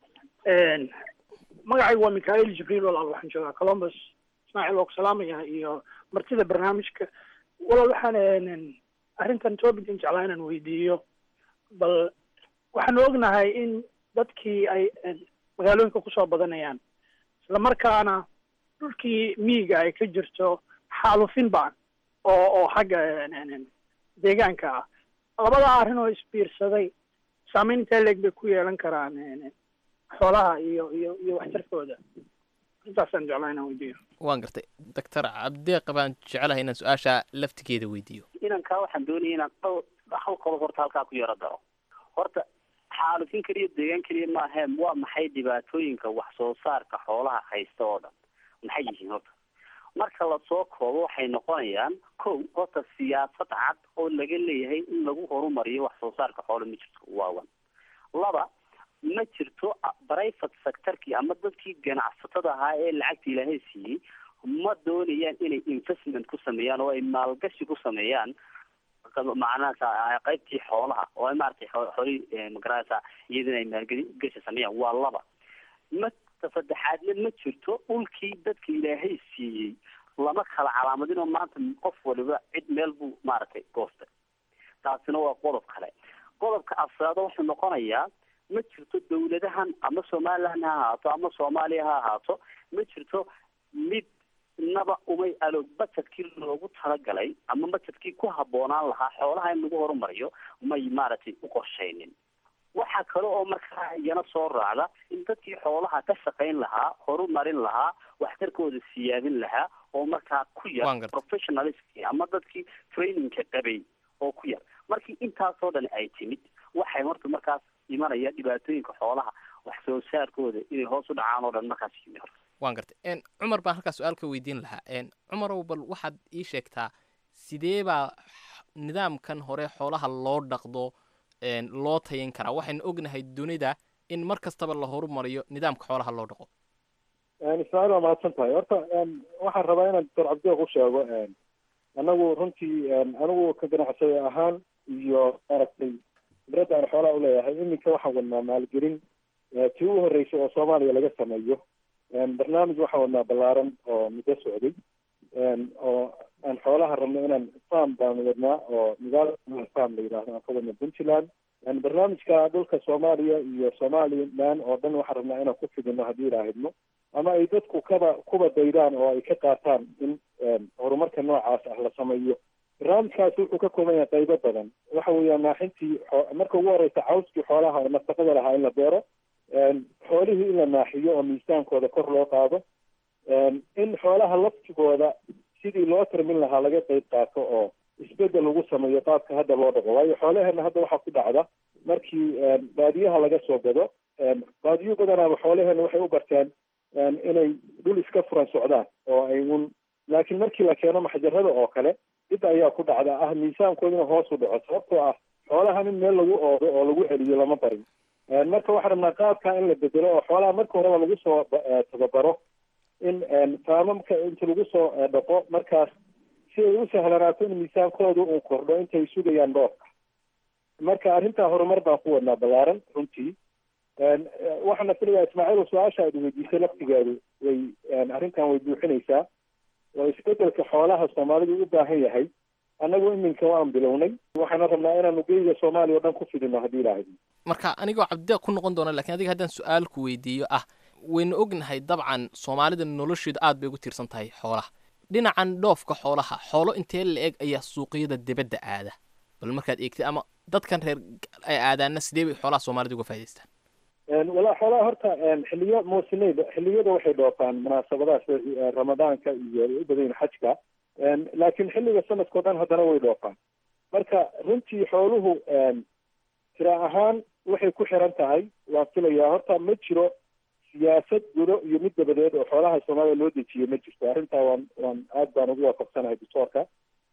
magacaygu waa mikhail jibriil walaal waxaan joogaa columbus ismaaciil waa ku salaamaya iyo martida barnaamijka walaal waxaan arrintan topican jeclaa inaan weydiiyo bal waxaanu ognahay in dadkii ay magaalooyinka kusoo badanayaan isla markaana dhulkii miyiga ay ka jirto xaalufin baan oo oo xagga deegaanka ah labada arrin oo isbiirsaday saameyn intee leeg bay ku yeelan karaan xoolaha iyo iyo iyo waxtarkooda intaasaan jeclaa inaan weydiiyo waan gartay doctor cabdeeq baan jecelahay inaan su-aasha laftigeeda weydiiyo inankaa waxaan doonaya inaan dhowr hal qodob horta halkaa ku yaro daro horta xaalufin keliya deegaan keliya maahe waa maxay dhibaatooyinka wax soo saarka xoolaha haysta oo dhan maxay yihiin horta marka lasoo koobo waxay noqonayaan kow horta siyaasad cad oo laga leeyahay in lagu horumariyo wax soo saarka xoolo ma jirto waawan laba ma jirto private sectorkii ama dadkii ganacsatada ahaa ee lacagta ilaahay siiyey ma doonayaan inay investment ku sameeyaan oo ay maalgashi ku sameeyaan macnaha qaybtii xoolaha oo ay maaragtay xoolihii magaranaysa iyadana ay maalgashi sameeyaan waa laba ma saddexaadna ma jirto dhulkii dadka ilaahay siiyey lama kala calaamadinoo maanta qof waliba cid meel buu maaragtay goostay taasina waa qodob kale qodobka afraado wuxuu noqonayaa ma jirto dawladahan ama somaliland ha ahaato ama soomaaliya ha ahaato ma jirto mid naba umay alo bajedkii loogu talagalay ama bajedkii ku habboonaan lahaa xoolaha in lagu horumariyo may maaragtay u qorshaynin waxaa kale oo markaa iyana soo raacda in dadkii xoolaha ka shaqayn lahaa horumarin lahaa waxtarkooda siyaadin lahaa oo markaa ku Waan yar gartay. professionalistkii ama dadkii trainingka qabay oo ku yar markii intaasoo dhan ay timid waxay horta markaas imanaya dhibaatooyinka xoolaha wax soo saarkooda inay hoos u dhacaan oo dhan markaas yimi horta waan gartay n cumar baan halkaa su-aal ka weydiin lahaa n cumarow bal waxaad ii sheegtaa sidee baa nidaamkan hore xoolaha loo dhaqdo n loo tayin karaa waxaynu ognahay dunida in mar kastaba la horumariyo nidaamka xoolaha loo dhaqo ismaaciil waa mahadsan tahay horta waxaan rabaa inaan doctor cabdiq u sheego anagu runtii anigu ka ganacsade ahaan iyo maaragtay khibradda aan xoolaha uleeyahay iminka waxaan wadnaa maalgelin tii u horreysay oo soomaaliya laga sameeyo barnaamij waxaan wadnaa ballaaran oo muddo socday oo aan xoolaha rabno inaan farm baan wadnaa oo magaalada farm la yidhaahdo aan ka wadna puntland barnaamijka dhulka soomaaliya iyo somaliland oo dhan waxaan rabnaa inaan ku fidino haddii ilaahidno ama ay dadku kaba kuba daydaan oo ay ka qaataan in horumarka noocaas ah la sameeyo barnaamijkaasi wuxuu ka kooban yahay qaybo badan waxa weeyaan naaxintii xoo- marka ugu horeysa cawskii xoolaha oo nafaqada lahaa in la beero xoolihii in la naaxiyo oo miisaankooda kor loo qaado in xoolaha laftigooda sidii loo tarmin lahaa laga qayb qaato oo isbedel lagu sameeyo qaabka hadda loo dhaqo waayo xoolaheena hadda waxaa ku dhacda markii baadiyaha laga soo gado baadiyo badanaaba xoolaheena waxay u barteen inay dhul iska furan socdaan oo ay un laakiin markii la keeno maxjarada oo kale dib ayaa ku dhacda ah miisaankooduna hoos u dhaco sababtoo ah xoolahan in meel lagu oodo oo lagu celiyo lama barin marka waxaan rabnaa qaabka in la bedelo oo xoolaha marka horeba lagu soo tababaro in faamamka inta lagu soo dhaqo markaas si ay u sahlanaato in miisaankooda uu kordho intay sugayaan dhoofka marka arrintaa horumar baan ku wadnaa ballaaran runtii waxaana filayaa ismaaciil su-aasha aad weydiisay laftigeedu way arrintan way buuxinaysaa oo isbedelka xoolaha soomaalidu u baahan yahay annagu iminka waan bilownay waxaana rabnaa inaanu geyga soomaaliya o dhan ku fidino haddii ilaahay marka anigoo cabdideeq ku noqon doona lakiin adiga haddaan su-aal ku weydiiyo ah waynu ognahay dabcan soomaalida nolosheedu aad bay ugu tiirsan tahay xoolaha dhinacan dhoofka xoolaha xoolo intee la eg ayaa suuqyada dibadda aada bal markaad eegtay ama dadkan reer ay aadaana sidee bay xoolaha soomaalida uga faa'idaystaan walaa xoolaha horta xiliyo muusineyda xiliyada waxay dhoofaan munaasabadaha sida ramadaanka iyo ay u badan yihin xajka laakiin xilliga sanadkao dhan haddana way dhoofaan marka runtii xooluhu tira ahaan waxay ku xiran tahay waan filayaa horta ma jiro siyaasad gudo iyo mid dabadeed oo xoolaha soomaalida loo dejiyo ma jirto arrintaa waan waan aad baan ugu waafaqsanahay doctoorka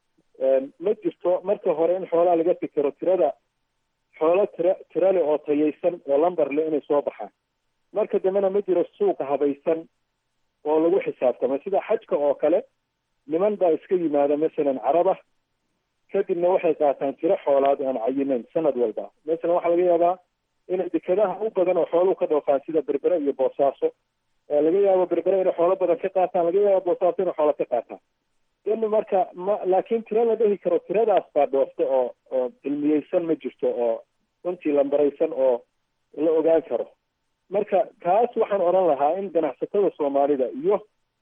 ma jirto marka hore in xoolaha laga fikero tirada xoolo tira tira leh oo tayaysan oo lambar leh inay soo baxaan marka dambena ma jiro suuqa habaysan oo lagu xisaabtamo sida xajka oo kale niman baa iska yimaada masalan caraba kadibna waxay qaataan tiro xoolaad aan cayinayn sanad walba masalan waxaa laga yaabaa inay dekadaha u badan oo xooluhu ka dhoofaan sida berbere iyo boosaaso laga yaabo berbere inay xoolo badan ka qaataan laga yaabo boosaaso inay xoolo ka qaataan in marka ma laakiin tiro la dhehi karo tiradaas baa dhoofta oo oo cilmiyeysan ma jirto oo runtii lambaraysan oo la ogaan karo marka taas waxaan odhan lahaa in ganacsatada soomaalida iyo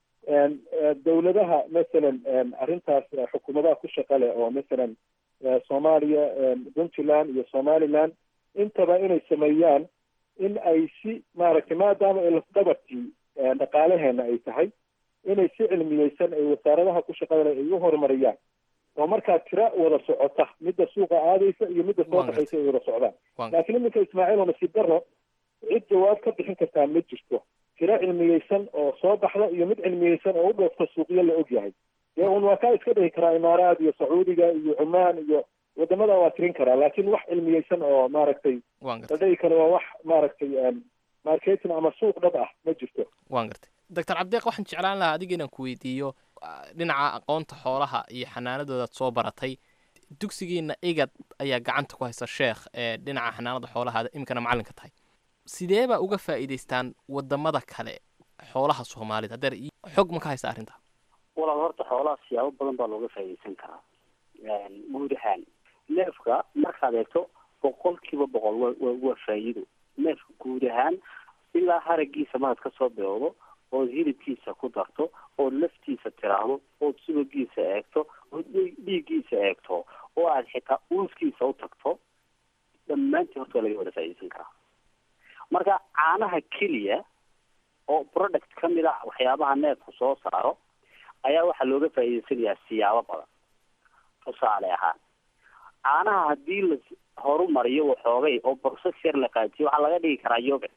dawladaha masalan arrintaas xukuumadaha ku shaqa leh oo masalan soomaaliya puntland iyo somaliland intaba inay sameeyaan in ay si maaragtay maadaama ay lafdhabartii dhaqaalaheena ay tahay inay si cilmiyeysan ay wasaaradaha ku shaqada leh ay u horumariyaan oo markaa tira wada socota midda suuqa aadaysa iyo midda soo baxaysa ay wada socdaan laakiin iminka ismaaciil oo nasiib daro cid jawaab ka bixin kartaa ma jirto tiro cilmiyeysan oo soo baxda iyo mid cilmiyeysan oo u dhoofta suuqyo la og yahay dee un waa kaa iska dhihi karaa imaaraad iyo sacuudiga iyo cumaan iyo wadamada waa tirin karaa laakiin wax cilmiyeysan oo maaragtay la dhihi karo waa wax maaragtay marketing ama suuq dhab ah ma jirto waan gartay doctor cabdiq waxaan jeclaan lahaa adiga inaan ku weydiiyo dhinaca aqoonta xoolaha iyo xanaanadoodaad soo baratay dugsigiina igad ayaa gacanta ku haysa sheekh ee dhinaca xanaanada xoolahaada iminkana macallinka tahay sidee baa uga faa'iidaystaan wadamada kale xoolaha soomaalida hadeer xog ma ka haysta arrintaa walaal horta xoolaha siyaabo badan baa looga faa'iidaysan karaa guud ahaan neefka markaad eegto boqolkiiba boqol wa wa waa faa'iido neefka guud ahaan ilaa haragiisa markaad kasoo bilowdo ood hilibkiisa ku darto ood laftiisa tiraahdo ood subagiisa eegto ood dhiiggiisa eegto oo aad xitaa uuskiisa u tagto dhammaantii horta waa laga wada faa'iidaysan karaa marka caanaha keliya oo product ka mid a waxyaabaha neefku soo saaro ayaa waxaa looga faa'iidaysanayaa siyaabo badan tusaale ahaan caanaha haddii la horumariyo waxoogay oo process yar la qaatiyo waxaa laga dhigi karaa yogurt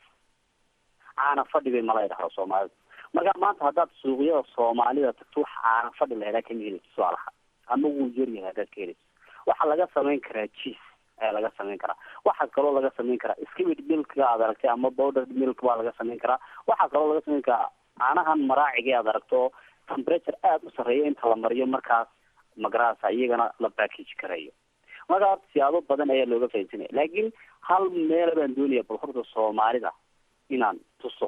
caana fadhi bay mala idhahdo soomaalida marka maanta haddaad suuqyada soomaalida tagto wax caana fadhi la helaa kama helayso tusaalaha ama wuu yaryahay haddaad ka helayso waxaa laga samayn karaa cheese ayaa laga samayn karaa waxaa kaloo laga samayn karaa skimmed milkga aad aragtay ama powdered milk baa laga samayn karaa waxaa kaloo laga samayn karaa caanahan maraaciga aad aragto temperature aada u sarreeya inta la mariyo markaas magarasa iyagana la package karayo marka horta siyaabo badan ayaa looga faaidsanaya laakiin hal meel baan doonaya bal horta soomaalida inaan tuso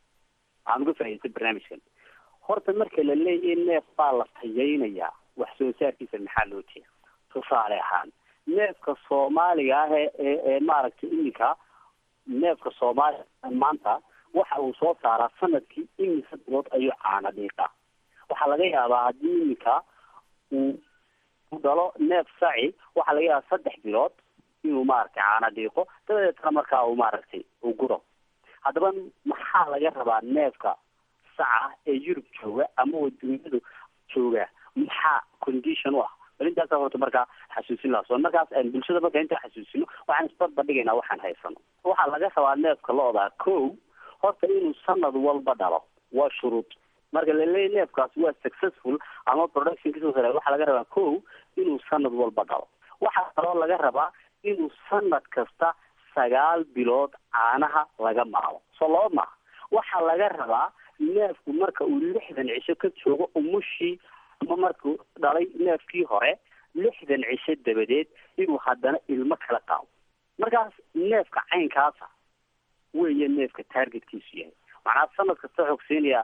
aan uga faaidaysta barnaamijkan horta marka la leeyahay neef baa la tayaynayaa wax soo saarkiisa maxaa loo jeeda tusaale ahaan neefka soomaaliga ah ee ee ee maaragtay iminka neefka soomaaliga maanta waxa uu soo saaraa sanadkii iminka bilood ayuu caana dhiiqaa waxaa laga yaabaa haddii iminka uu u dhalo neef saci waxaa laga yaabaa saddex bilood inuu maaragtay caana dhiiqo dabadeetna markaa uu maaragtay uu guro haddaba maxaa laga rabaa neefka saca ee yurub jooga ama waduunyadu jooga maxaa condition u ah bal intaasa horta markaa xasuusin laha so markaas bulshada marka intaan xasuusino waxaan isbarbadhigaynaa waxaan haysano waxaa laga rabaa neefka loodaa ko horta inuu sanad walba dhalo waa shuruud marka laleeya neefkaas waa successful ama production kasoo sare waxaa laga rabaa ko inuu sanad walba dhalo waxaa kaloo laga rabaa inuu sanad kasta sagaal bilood caanaha laga maalo soo laba maaha waxaa laga rabaa neefku marka uu lixdan cisho ka joogo umushii ama markuu dhalay neefkii hore lixdan cisho dabadeed inuu haddana ilmo kala qaado markaas neefka caynkaasa weeye neefka targetkiisu yahay macnaa sanad kasta xoogsiinayaa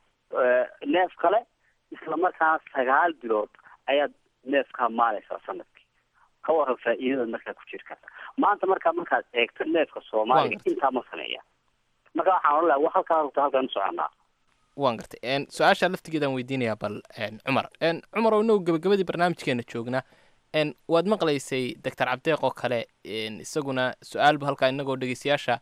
neef kale isla markaana sagaal bilood ayaad neefkaa maalaysaa sanadkii ka waran faa'iidada markaa ku jiri karta maanta markaa markaad eegto neefka soomaaliga intaa ma sameeya marka waxaan odhan laha halkaa rugta halkaan u soconaa waan gartay su-aasha laftigeedaan weydiinayaa bal cumar cumar oo inagu gabagabadii barnaamijkeena joogna waad maqlaysay doctor cabdeeq oo kale isaguna su-aalbu halkaa inagoo dhegeystayaasha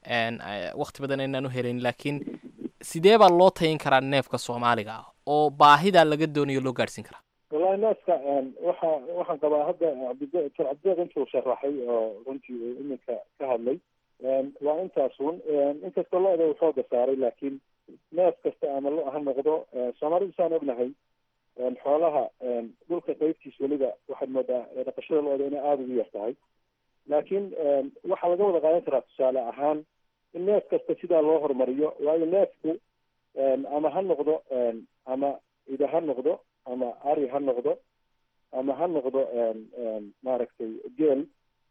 wakti badan aynaan u helayn laakiin sidee baa loo tayin karaa neefka soomaaliga ah oo baahidaa laga doonayo loo gaadhsiin karaa wallahi neefka waxa waxaan qabaa hadda cabdide doctor cabdeeq intuu sharaxay oo runtii uu iminka ka hadlay waa intaas un inkastoo lo-da uu xooga saaray laakiin neef kasta ama lo ha noqdo soomaalidu saan ognahay xoolaha dhulka qeybtiis weliba waxaad moodaa dhaqashada lo-da inay aada ugu yar tahay laakiin waxaa laga wada qaadan karaa tusaale ahaan in neef kasta sidaa loo horumariyo waayo neefku ama ha noqdo ama ida ha noqdo ama ari ha noqdo ama ha noqdo maaragtay geel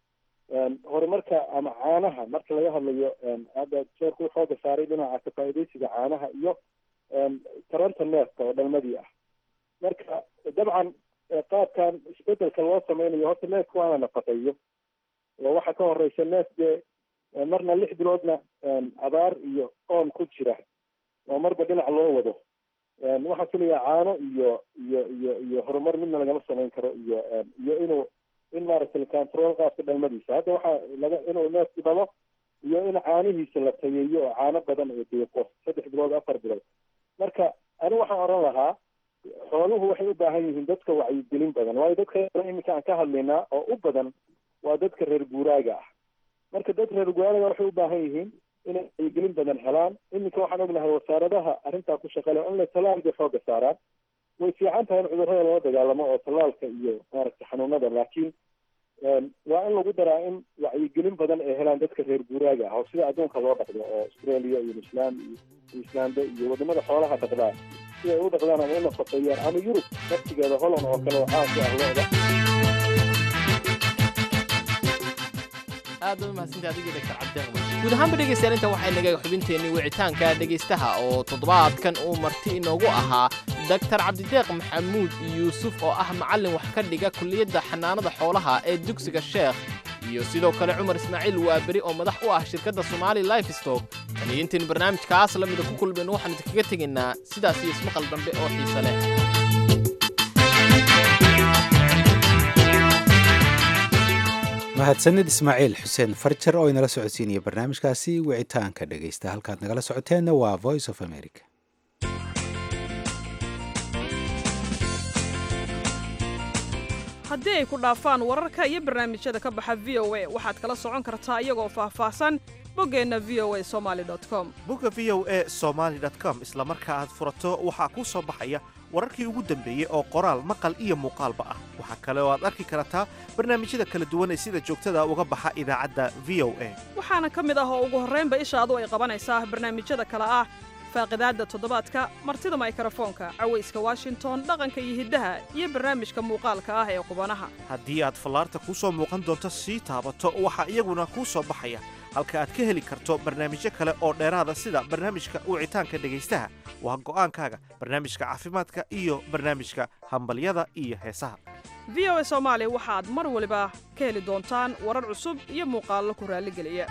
horumarka ama caanaha marka laga hadlayo hadda jeerku xooga saaray dhinaca kafaaidaysiga caanaha iyo taranta neefka oo dhalmadii ah marka dabcan qaabkan isbedelka loo sameynayo horta neefka waa la nafaqeeyo oo waxaa ka horeysa neef dee marna lix biloodna abaar iyo oon ku jira oo marba dhinac loo wado waxaan filayaa caano iyo iyo iyo iyo horumar midna lagama samayn karo iyo iyo inuu in maaragtay control qaabka dhalmadiisa hadda waxaa laga inuu neefku dhalo iyo in caanihiisa la tayeeyo oo caano badan oo deeqo saddex bilood afar bilood marka anigu waxaan oran lahaa xooluhu waxay u baahan yihiin dadka wacyigelin badan waayo dadka iminka aan ka hadlaynaa oo u badan waa dadka reer guuraaga ah marka dad reer guuraaga waxay u baahan yihiin inay wacyigelin badan helaan iminka waxaan ognahay wasaaradaha arrintaa ku shaqale in la talaalka xooga saaraan way fiican tahay in cudurrada lala dagaalamo oo tallaalka iyo maaragtay xanuunada laakiin waa in lagu daraa in wacyigelin badan ay helaan dadka reer guuraaga ah oo sida adduunka loo dhaqdo oo australia iyo newsland iyo islande iyo wadamada xoolaha dhaqdaa si ay u dhaqdaan ama u nafaqeeyaan ama yurub naftigeeda holland oo kale oo caasi ah looda aad ba mahadsantahay adiga doctor cabdeeq guud ahaanba dhegaystayaal inta waxay naga xubinteennii wicitaanka dhegaystaha oo toddobaadkan uu marti inoogu ahaa doctor cabdideeq maxamuud yuusuf oo ah macallin wax ka dhiga kulliyadda xanaanada xoolaha ee dugsiga sheekh iyo sidoo kale cumar ismaaciil waaberi oo madax u ah shirkadda somaali life stock taniyo intaynu barnaamijkaas la mida ku kulmayno waxaan idinkaga tegaynaa sidaas iyo ismaqal dambe oo xiise leh mahadsanid ismaaciil xuseen farjar oo inala socodsiinaya barnaamijkaasi wicitaanka dhegaysta halkaad nagala socoteenna waa voice of america haddii ay ku dhaafaan wararka iyo barnaamijyada ka baxa v o a waxaad kala socon kartaa iyagoo faahfaahsan boggeenna v o a somali com bogga v o a somaali com isla marka aad furato waxaa kuu soo baxaya wararkii ugu dambeeyey oo qoraal maqal iyo muuqaalba ah waxaa kale oo aad arki kartaa barnaamijyada kala duwan ee sida joogtada uga baxa idaacadda v o a waxaana ka mid ah oo ugu horraynba ishaadu ay qabanaysaa barnaamijyada kale ah faaqidaadda toddobaadka martida maykrofoonka cawayska washington dhaqanka iyo hiddaha iyo barnaamijka muuqaalka ah ee qubanaha haddii aad fallaarta kuu soo muuqan doonto sii taabato waxaa iyaguna kuu soo baxaya halka aad ka heli karto barnaamijyo kale oo dheeraada sida barnaamijka wicitaanka dhegaystaha waa go'aankaaga barnaamijka caafimaadka iyo barnaamijka hambalyada iyo heesaha v o a soomaali waxaad mar waliba ka heli doontaan warar cusub iyo muuqaallo ku raalligeliya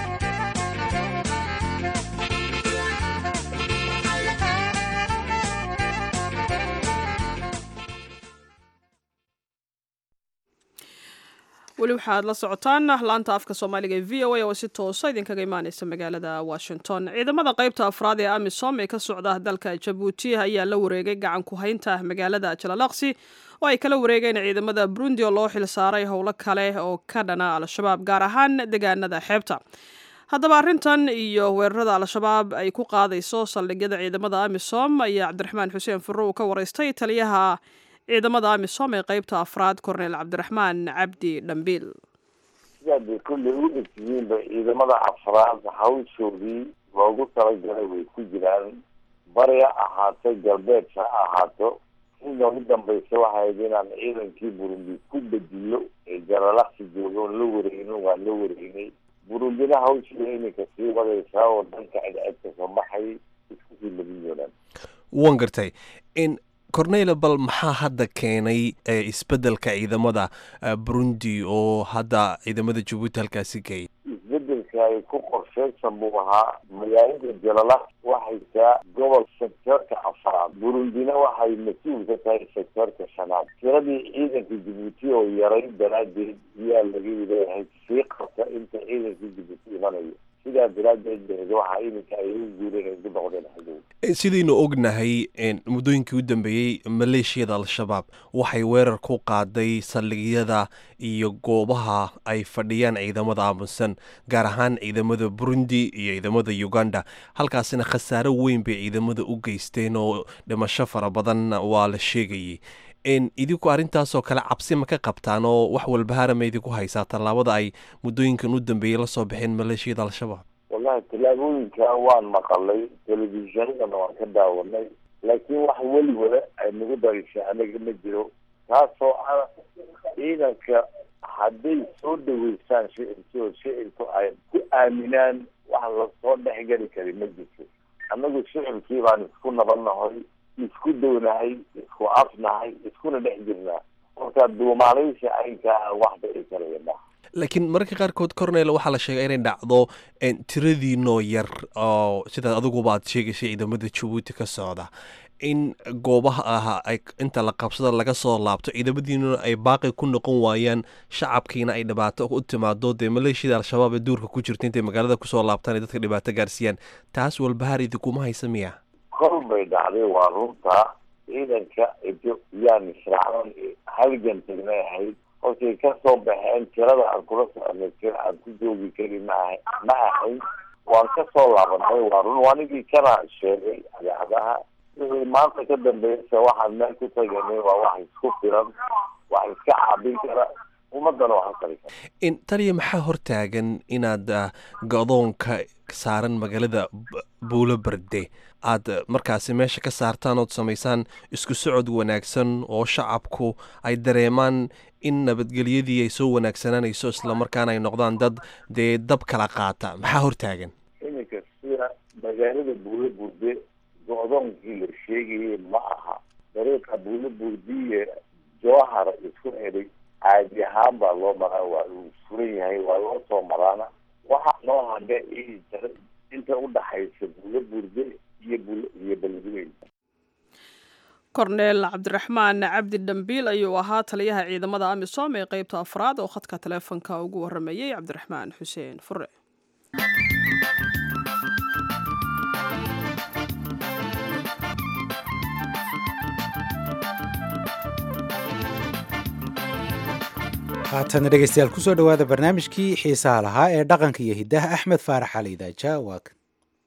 weli waxaad la socotaan laanta afka soomaaliga ee v o a oo si toosa idinkaga imaaneysa magaalada washington ciidamada qaybta afraad ee amisom ee ka socda dalka jabuuti ayaa la wareegay gacan ku haynta magaalada jalalaqsi oo ay kala wareegeen ciidamada burundi oo loo xilsaaray howlo kale oo ka dhana al-shabaab gaar ahaan deegaanada xeebta haddaba arrintan iyo weerarada al-shabaab ay ku qaadayso saldhigyada ciidamada amisom ayaa cabdiraxmaan xuseen furro uu ka waraystay taliyaha ciidamada amisom ee qaybta afraad korneyl cabdiraxmaan cabdi dhambiil sidaad bay kolley u egtihiinba ciidamada afraad hawshoodii loogu talagalay way ku jiraan bari ha ahaato galbeed ha ahaato in noogu dambaysa waxayd inaan ciidankii burundi ku bedilo ee jalalaqsi jooga la wareegno waan la wareegnay burundina hawshiida iminka sii wadaysaa oo dhanka cidcedka soo baxay isku sii labin doonaan wan gartay in corneyla bal maxaa hadda keenay isbeddelka ciidamada burundi oo hadda ciidamada jabuuti halkaasi geeyay isbedelka ay ku qorsheysan buu ahaa magaalada jalala waxay taa gobol sectorka afraad burundina waxay mas-uul ka tahay sectorka shanaad tiradii ciidanka jabuuti oo yaray daraadeed ayaa laga leeyahay sii qabta inta ciidanka jabuuti imanayo sidaa daraadeed beed waxaa iminka ay u guureen ay ku noqdeen xadow sidaynu ognahay muddooyinkii u dambeeyey maleeshiyada al-shabaab waxay weerar ku qaaday saldhigyada iyo goobaha ay fadhiyaan ciidamada aamusan gaar ahaan ciidamada burundi iyo ciidamada uganda halkaasina khasaaro weyn bay ciidamada u geysteen oo dhimasho fara badan waa la sheegayay idinku arrintaasoo kale cabsi ma ka qabtaan oo wax walbahaara ma idinku haysaa tallaabada ay muddooyinkan u dambeeyey la soo baxeen maleeshiyada al-shabaab wallahi tallaabooyinka waan maqalay telefishinadana waan ka daawanay laakiin wax weliwala ay nagu darisha anaga ma jiro taasoo ah ciidanka hadday soo dhaweystaan shicibki oo shicibku ay ku aaminaan wax lasoo dhexgeli kari ma jirto annagu shicibkii baan isku nabadnahay isku downahay isku afnahay iskuna dhex jirnaa marka duumaalaysi aynkaa wax dhici karaya maha laakiin mararka qaarkood cornel waxaa la sheegay inay dhacdo tiradiinoo yar oo sidaad adiguba aad sheegaysay ciidamada jabuuti ka socda in goobaha ah ay inta la qabsada laga soo laabto ciidamadiinuna ay baaqi ku noqon waayaan shacabkiina ay dhibaato u timaado dee maleeshiyada al-shabaab ee duurka ku jirta intay magaalada kusoo laabtaan ay dadka dhibaato gaarsiiyaan taas walbahaar idinkuma haysa miya kol bay dhacday waa runta ciidanka yaan israacdan halgan tagnay ahayd hortay ka soo baxeen tirada aan kula soconay tira aan ku joogi karin maaha ma ahayn waan ka soo laabanay waa run anigii kana sheegay adaacadaha wixii maanta ka dambeysa waxaan meel ku taganay waa wax isku filan wax iska caabin kara ummadana wax u tari kara taliya maxaa hortaagan inaad go-doonka saaran magaalada buulo berde aad markaasi meesha ka saartaan ood samaysaan isku socod wanaagsan oo shacabku ay dareemaan in nabadgelyadii ay soo wanaagsananayso islamarkaana ay noqdaan dad dee dab kala qaata maxaa hortaagan iminka sida magaalada buulo burde go-doonkii la sheegayay ma aha dariiqa buulo burdiye jowhar isku helay caadi ahaan baa loo maraa waa uu furan yahay waa loo soo maraana waxaa noo hadhe inta udhaxaysa buulo burde iyo iyo beledweyn korneel cabdiraxmaan cabdi dhambiil ayuu ahaa taliyaha ciidamada amisom ee qeybta afraad oo khadka taleefonka ugu waramayey cabdiraxmaan xuseen fure haatana dhegeystayaal kusoo dhowaada barnaamijkii xiisaha lahaa ee dhaqanka iyo hiddaha axmed faarax cali idaaja waa kan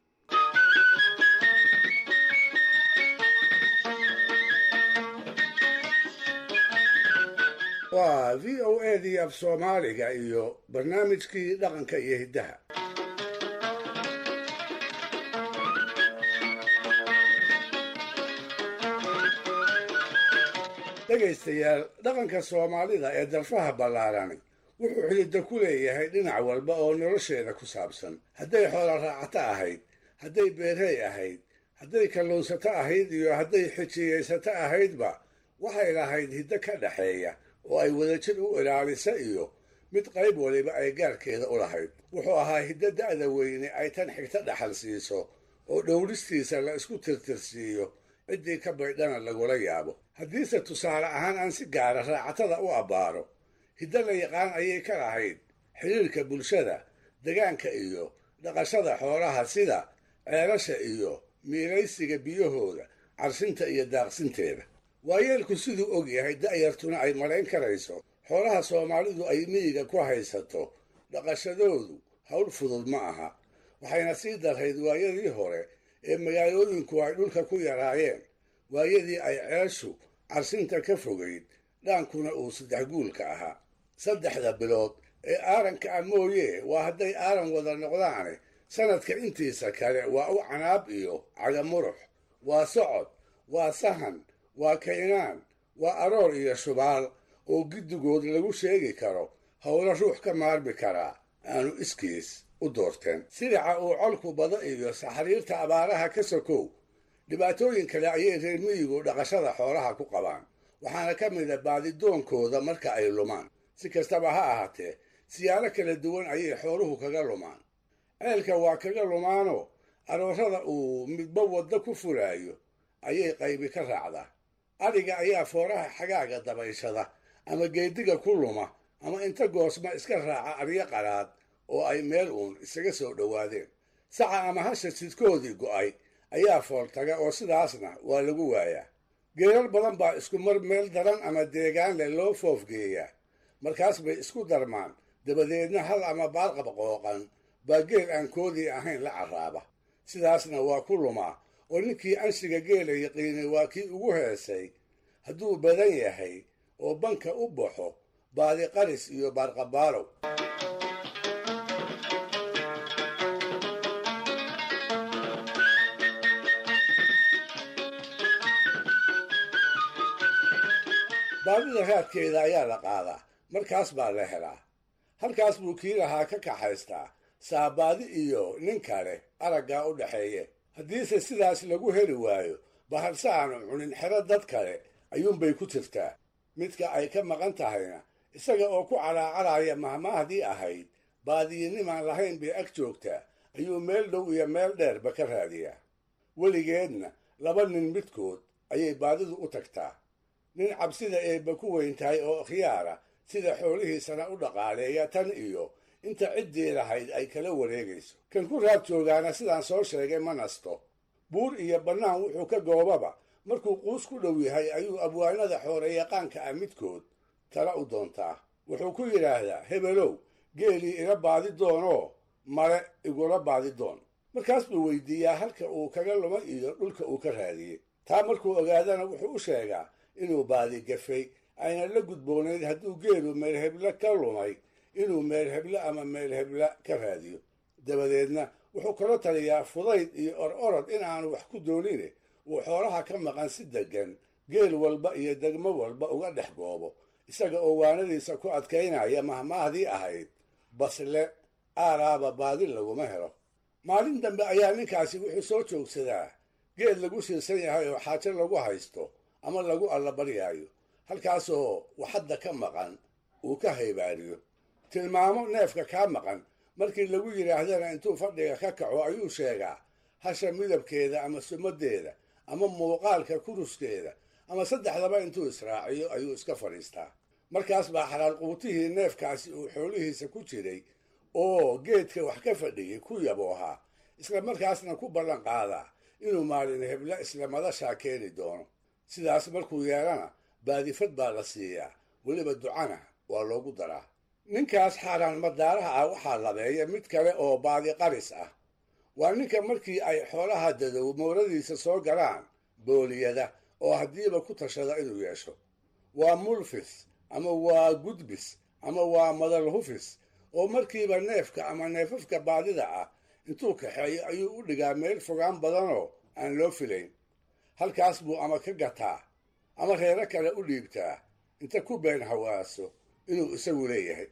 waa v o a dii af soomaaliga iyo barnaamijkii dhaqanka iyo hiddaha dhegaystayaal dhaqanka soomaalida ee darfaha ballaarani wuxuu xididda ku leeyahay dhinac walba oo nolosheeda ku saabsan hadday xoola raacato ahayd hadday beerey ahayd hadday kalluunsato ahayd iyo hadday xijiyaysato ahaydba waxay lahayd hiddo ka dhaxeeya oo ay wadajir u ilaalisa iyo mid qayb waliba ay gaarkeeda u lahayd wuxuu ahaa hiddo da'da weyne ay tan xigta dhaxal siiso oo dhowristiisa la isku tirtirsiiyo ciddii ka baydhana lagula yaabo haddiise tusaale ahaan aan si gaara raacatada u abbaaro hiddo la yaqaan ayay ka lahayd xidhiirka bulshada degaanka iyo dhaqashada xoolaha sida ceelasha iyo miilaysiga biyahooda carsinta iyo daaqsinteeda waayeelku siduu og yahay da'yartuna ay malayn karayso xoolaha soomaalidu ay miyiga ku haysato dhaqashadoodu hawl fudud ma aha waxayna sii darrayd waayadii hore ee magaalooyinku ay dhulka ku yaraayeen waayadii ay ceeshu carsinta ka fogayd dhaankuna uu saddex guulka ahaa saddexda bilood ee aaranka ah mooye waa hadday aaran wada noqdaane sanadka intiisa kale waa u canaab iyo cagamurux waa socod waa sahan waa kaynaan waa aroor iyo shubaal oo giddigood lagu sheegi karo howlo ruux ka maarmi karaa aanu iskiis u doorteen silica uu colku bada iyo saxariirta abaaraha ka sokow dhibaatooyin kale ayay reer miyigu dhaqashada xoolaha ku qabaan waxaana ka mid a baadidoonkooda marka ay lumaan si kastaba ha ahaatee siyaalo kala duwan ayay xooluhu kaga lumaan ceelka waa kaga lumaanoo aroorada uu midba waddo ku fulaayo ayay qaybi ka raacdaa adhiga ayaa fooraha xagaaga dabayshada ama geediga ku luma ama inta goosma iska raaca aryo qaraad oo ay meel uun isaga soo dhowaadeen saca ama hasha sidkoodii go'ay ayaa fooltaga oo sidaasna waa lagu waayaa geerar badan baa isku mar meel daran ama deegaan leh loo foofgeeyaa markaas bay isku darmaan dabadeedna hal ama baarqab qooqan baa geel aan koodii ahayn la carraaba sidaasna waa ku lumaa oo ninkii anshiga geela yaqiinay waa kii ugu heesay hadduu badan yahay oo banka u baxo baadi qaris iyo baarqabaalow baadida raadkeeda ayaa la qaadaa markaas baa la helaa halkaas buu kii lahaa ka kaxaystaa saabaadi iyo nin kale araggaa u dhaxeeye haddiise sidaas lagu heli waayo baharse aanu cunin xero dad kale ayuunbay ku jirtaa midka ay ka maqan tahayna isaga oo ku calaacaraya mahmaahdii ahayd baadiyinimaan lahayn bay ag joogtaa ayuu meel dhow iyo meel dheerba ka raadiyaa weligeedna laba nin midkood ayay baadidu u tagtaa nin cabsida eebba ku weyn tahay oo khiyaara sida xoolihiisana u dhaqaaleeya tan iyo inta ciddii lahayd ay kala wareegayso kan ku raad joogaana sidaan soo sheegay ma nasto buur iyo bannaan wuxuu ka goobaba markuu quus ku dhow yahay ayuu abwaanada xooreyaqaanka ah midkood tala u doontaa wuxuu ku yidhaahdaa hebelow geelii ila baadi doonoo male igula baadi doon markaas buu weydiiyaa halka uu kaga luma iyo dhulka uu ka raadiyey taa markuu ogaadana wuxuu u sheegaa inuu baadi gafay ayna la gudboonayd hadduu geelu meelheble ka lumay inuu meelheble ama meelheble ka raadiyo dabadeedna wuxuu kala taliyaa fudayd iyo or orod in aanu wax ku doonine uu xoolaha ka maqan si deggan geel walba iyo degmo walba uga dhex goobo isaga oo waanadiisa ku adkaynaya mahmaahdii ahayd basle aaraaba baadi laguma helo maalin dambe ayaa ninkaasi wuxuu soo joogsadaa geel lagu siirsan yahay oo xaajo lagu haysto ama lagu allabaryaayo halkaasoo waxadda ka maqan uu ka haybaariyo tilmaamo neefka kaa maqan markii lagu yidhaahdana intuu fadhiga ka kaco ayuu sheegaa hasha midabkeeda ama sumadeeda ama muuqaalka kuruskeeda ama saddexdaba intuu israaciyo ayuu iska fadhiistaa markaas baa xalaal quutihii neefkaasi uu xoolihiisa ku jiray oo geedka wax ka fadhiyey ku yaboohaa isla markaasna ku ballan qaadaa inuu maalin hebla isla madashaa keeni doono sidaas markuu yeelana baadifad baa la siiyaa weliba ducana waa loogu daraa ninkaas xaaraan madaaraha ah waxaa labeeya mid kale oo baadi qaris ah waa ninka markii ay xoolaha dadow mooradiisa soo galaan booliyada oo haddiiba ku tashada inuu yeesho waa mulfis ama waa gudbis ama waa madalhufis oo markiiba neefka ama neefafka baadida ah intuu kaxeeyo ayuu u dhigaa meel fogaan badanoo aan loo filayn halkaas buu ama ka gataa ama reero kale u dhiibtaa inta ku been hawaaso inuu isagu leeyahay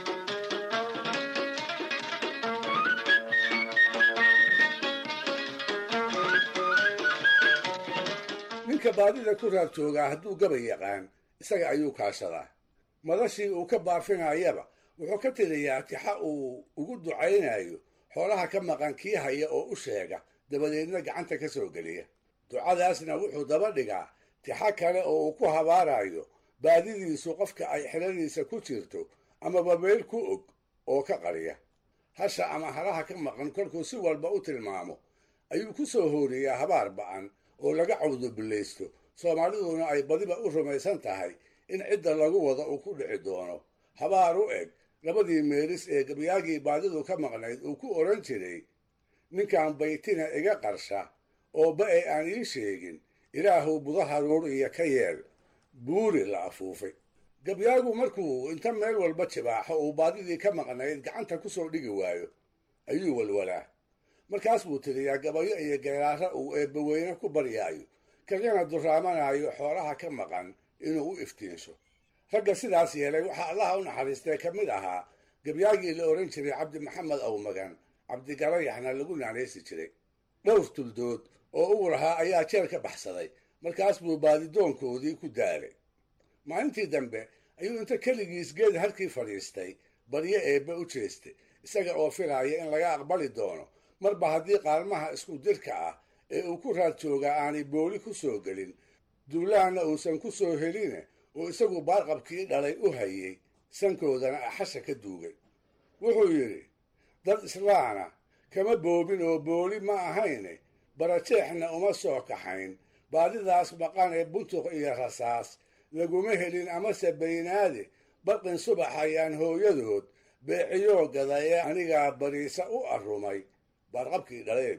ninka baadida ku raad joogaa hadduu gabay yaqaan isaga ayuu kaashadaa madashii uu ka baafinayaba wuxuu ka tiriyaa tixa uu ugu ducaynayo xoolaha ka maqan kii haya oo u sheega dabadeedna gacanta ka soo geliya ducadaasna wuxuu daba dhigaa tixa kale oo uu ku habaarayo baadidiisu qofka ay xiladiisa ku jirto amaba meel ku og oo ka qariya hasha ama halaha ka maqan kolkuu si walba u tilmaamo ayuu ku soo hooriyaa habaar ba'an oo laga cawdubillaysto soomaaliduna ay badiba u rumaysan tahay in cidda lagu wada uu ku dhici doono habaar u eg labadii meelis ee gabyaagii baadidu ka maqnayd uu ku odhan jiray ninkan baytina iga qarsha oo ba e aan ii sheegin ilaahuw budaha ruur iyo ka yeel buuri la afuufay gabyaagu markuu inta meel walba jibaaxo uu baadidii ka maqnayd gacanta ku soo dhigi waayo ayuu walwalaa markaas buu tiriyaa gabayo iyo geeraaro uu eebbaweyne ku baryaayo kagana duraamanaayo xoolaha ka maqan inuu u iftiinsho ragga sidaas yeelay waxaa allaha u naxariistay ka mid ahaa gabyaagii la odhan jiray cabdi maxamed awmagan cabdigalayaxna lagu naanaysi jiray dhowr tuldood oo uu lahaa ayaa jeel ka baxsaday markaas buu baadidoonkoodii ku daalay maalintii dambe ayuu inta keligiis geed halkii fadhiistay baryo eebbe u jeestay isaga oo filaaya in laga aqbali doono marba haddii qaalmaha isku dirka ah ee uu ku raad joogaa aanay booli ku soo gelin duulahanna uusan ku soo heline oo isagu baarqabkii dhalay u hayey sankoodana axasha ka duugay wuxuu yidhi dad islaana kama boobin oo booli ma ahayne barajeexna uma soo kaxayn baadidaas maqan ee buntuq iyo rasaas laguma helin amase baynaade barqin subax ayaan hooyadood beeciyoo gada ee anigaa bariisa u arrumay baarqabkii dhaleen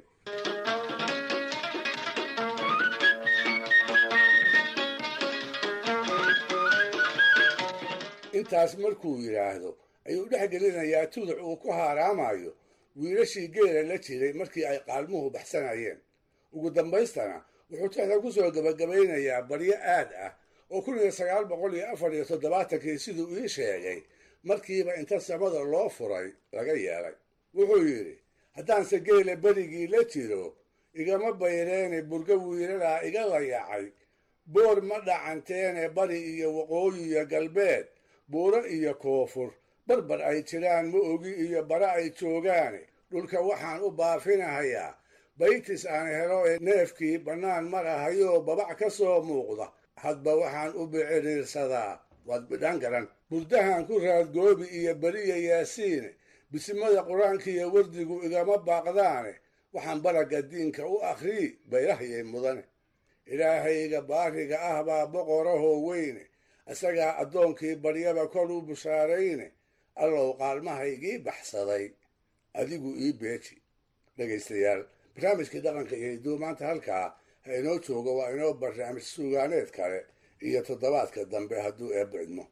intaas markuu yidhaahdo ayuu dhex gelinayaa tuduc uu ku haaraamayo wiilashii geela la jiray markii ay qaalmuhu baxsanayeen ugu dambaystana wuxuu tixda ku soo gebagabaynayaa baryo aad ah oo kun iyo sagaal boqol iyo afar iyo toddobaatankii siduu ii sheegay markiiba inta samada loo furay laga yeelay wuxuu yidhi haddaanse geela berigii la jiro igama bayreene burgo wiilalaa iga layacay boor ma dhacanteene bari iyo waqooyi iyo galbeed buuro iyo koonfur barbar ay jiraan ma ogi iyo bara ay joogaane dhulka waxaan u baafinahayaa baytis aan helo ee neefkii bannaan marahayoo babac ka soo muuqda hadba waxaan u biciriirsadaa waad bidhaan garan burdahan ku raadgoobi iyo beriya yaasiine bisimada qur-aanka iyo wardigu igama baaqdaane waxaan baragga diinka u akhrii bayrahayay mudane ilaahayga baariga ah baa boqorahoo weyne isagaa addoonkii baryaba kor u bushaarayne allow qaalmahaygii baxsaday adigu ii beeji dhegaystayaal barnaamijkii dhaqanka iyo hidduu maanta halkaa ha inoo joogo waa inoo barnaamij suugaaneed kale iyo toddobaadka dambe hadduu eebba idmo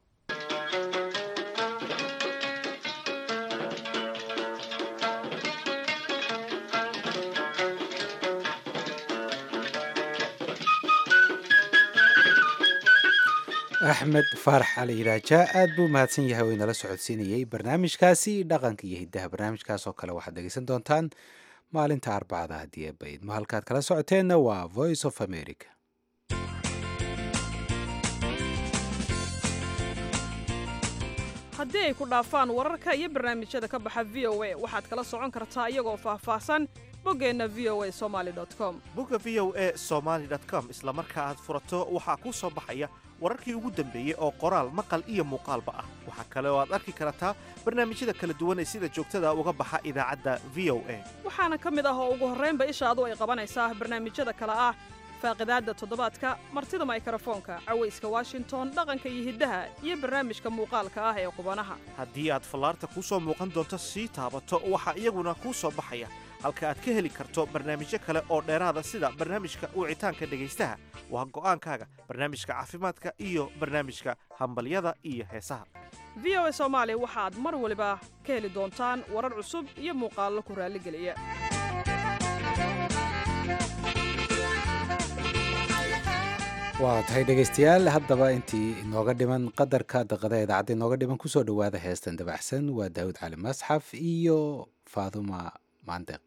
axmed faarax cali iraaja aad buu mahadsan yahay oo inala socodsiinayey barnaamijkaasi dhaqanka iyo hiddaha barnaamijkaas oo kale waxaad dhegeysan doontaan maalinta arbacada haddii eebba idmo halkaad kala socoteenna waa voice of america haddii ay ku dhaafaan wararka iyo barnaamijyada ka baxa v o a waxaad kala socon kartaa iyagoo faahfaahsan boggeenna v o a somaali com bogga v o e somaali com isla marka aad furato waxaa kuu soo baxaya wararkii ugu dambeeyey oo qoraal maqal iyo muuqaalba ah waxaa kale oo aad arki kartaa barnaamijyada kala duwan ee sida joogtada uga baxa idaacadda v o a waxaana ka mid ah oo ugu horraynba ishaadu ay qabanaysaa barnaamijyada kale ah faaqidaadda toddobaadka martida maykrofoonka cawayska washington dhaqanka iyo hiddaha iyo barnaamijka muuqaalka ah ee qubanaha haddii aad fallaarta kuu soo muuqan doonto sii taabato waxaa iyaguna kuu soo baxaya halka aad ka heli karto barnaamijyo kale oo dheeraada sida barnaamijka wicitaanka dhegaystaha waa go'aankaaga barnaamijka caafimaadka iyo barnaamijka hambalyada iyo heesaha v o a soomaali waxaad mar waliba ka heli doontaan warar cusub iyo muuqaallo ku raalligeliya waa tahay dhegaystayaal haddaba intii inooga dhiman qadarka daqadaha idaacadda inooga dhiman kusoo dhowaada heestan dabaxsan waa daawud cali masxaf iyo faaduma maandeq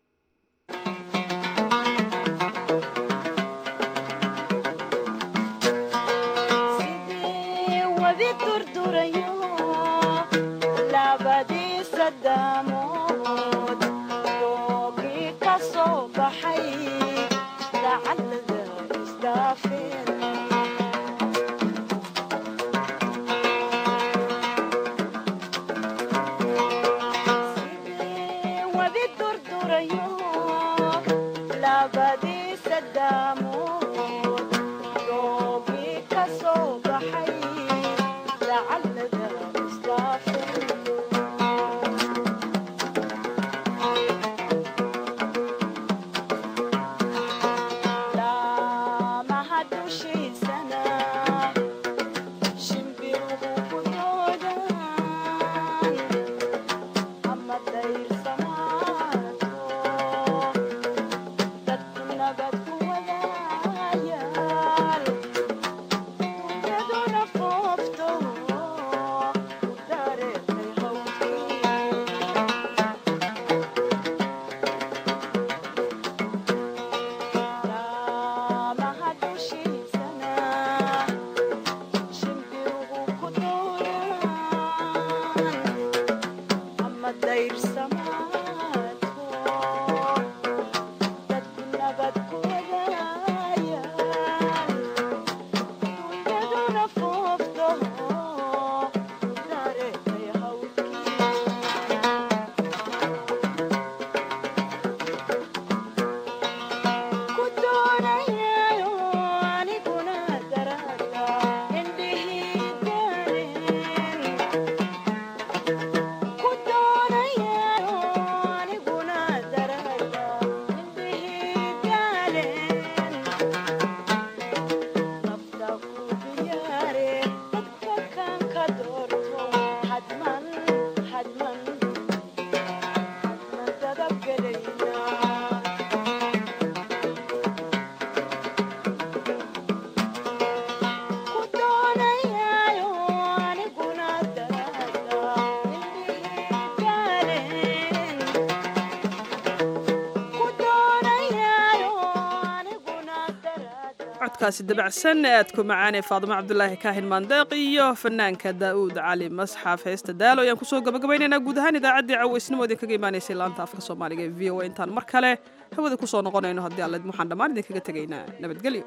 codkaasi dabacsan ee aadku macaanee faadimo cabdulaahi kaahin maandeeq iyo fanaanka daa'uud cali masxaf heesta daalo ayaan kusoo gabagabaynaynaa guud ahaan idaacaddii cawaysnimo idinkaga imaanaysay laanta afka soomaaliga ee v o a intaan mar kale hawada kusoo noqonayno haddii alle waxaan dhammaan idinkaga tegaynaa nabadgelyo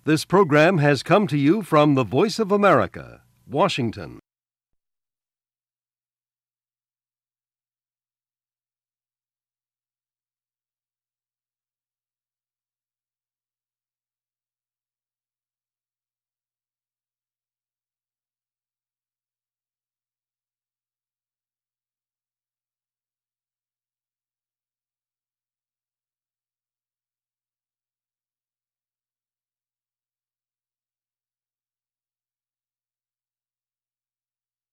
This program has come to you from the Voice of America, Washington.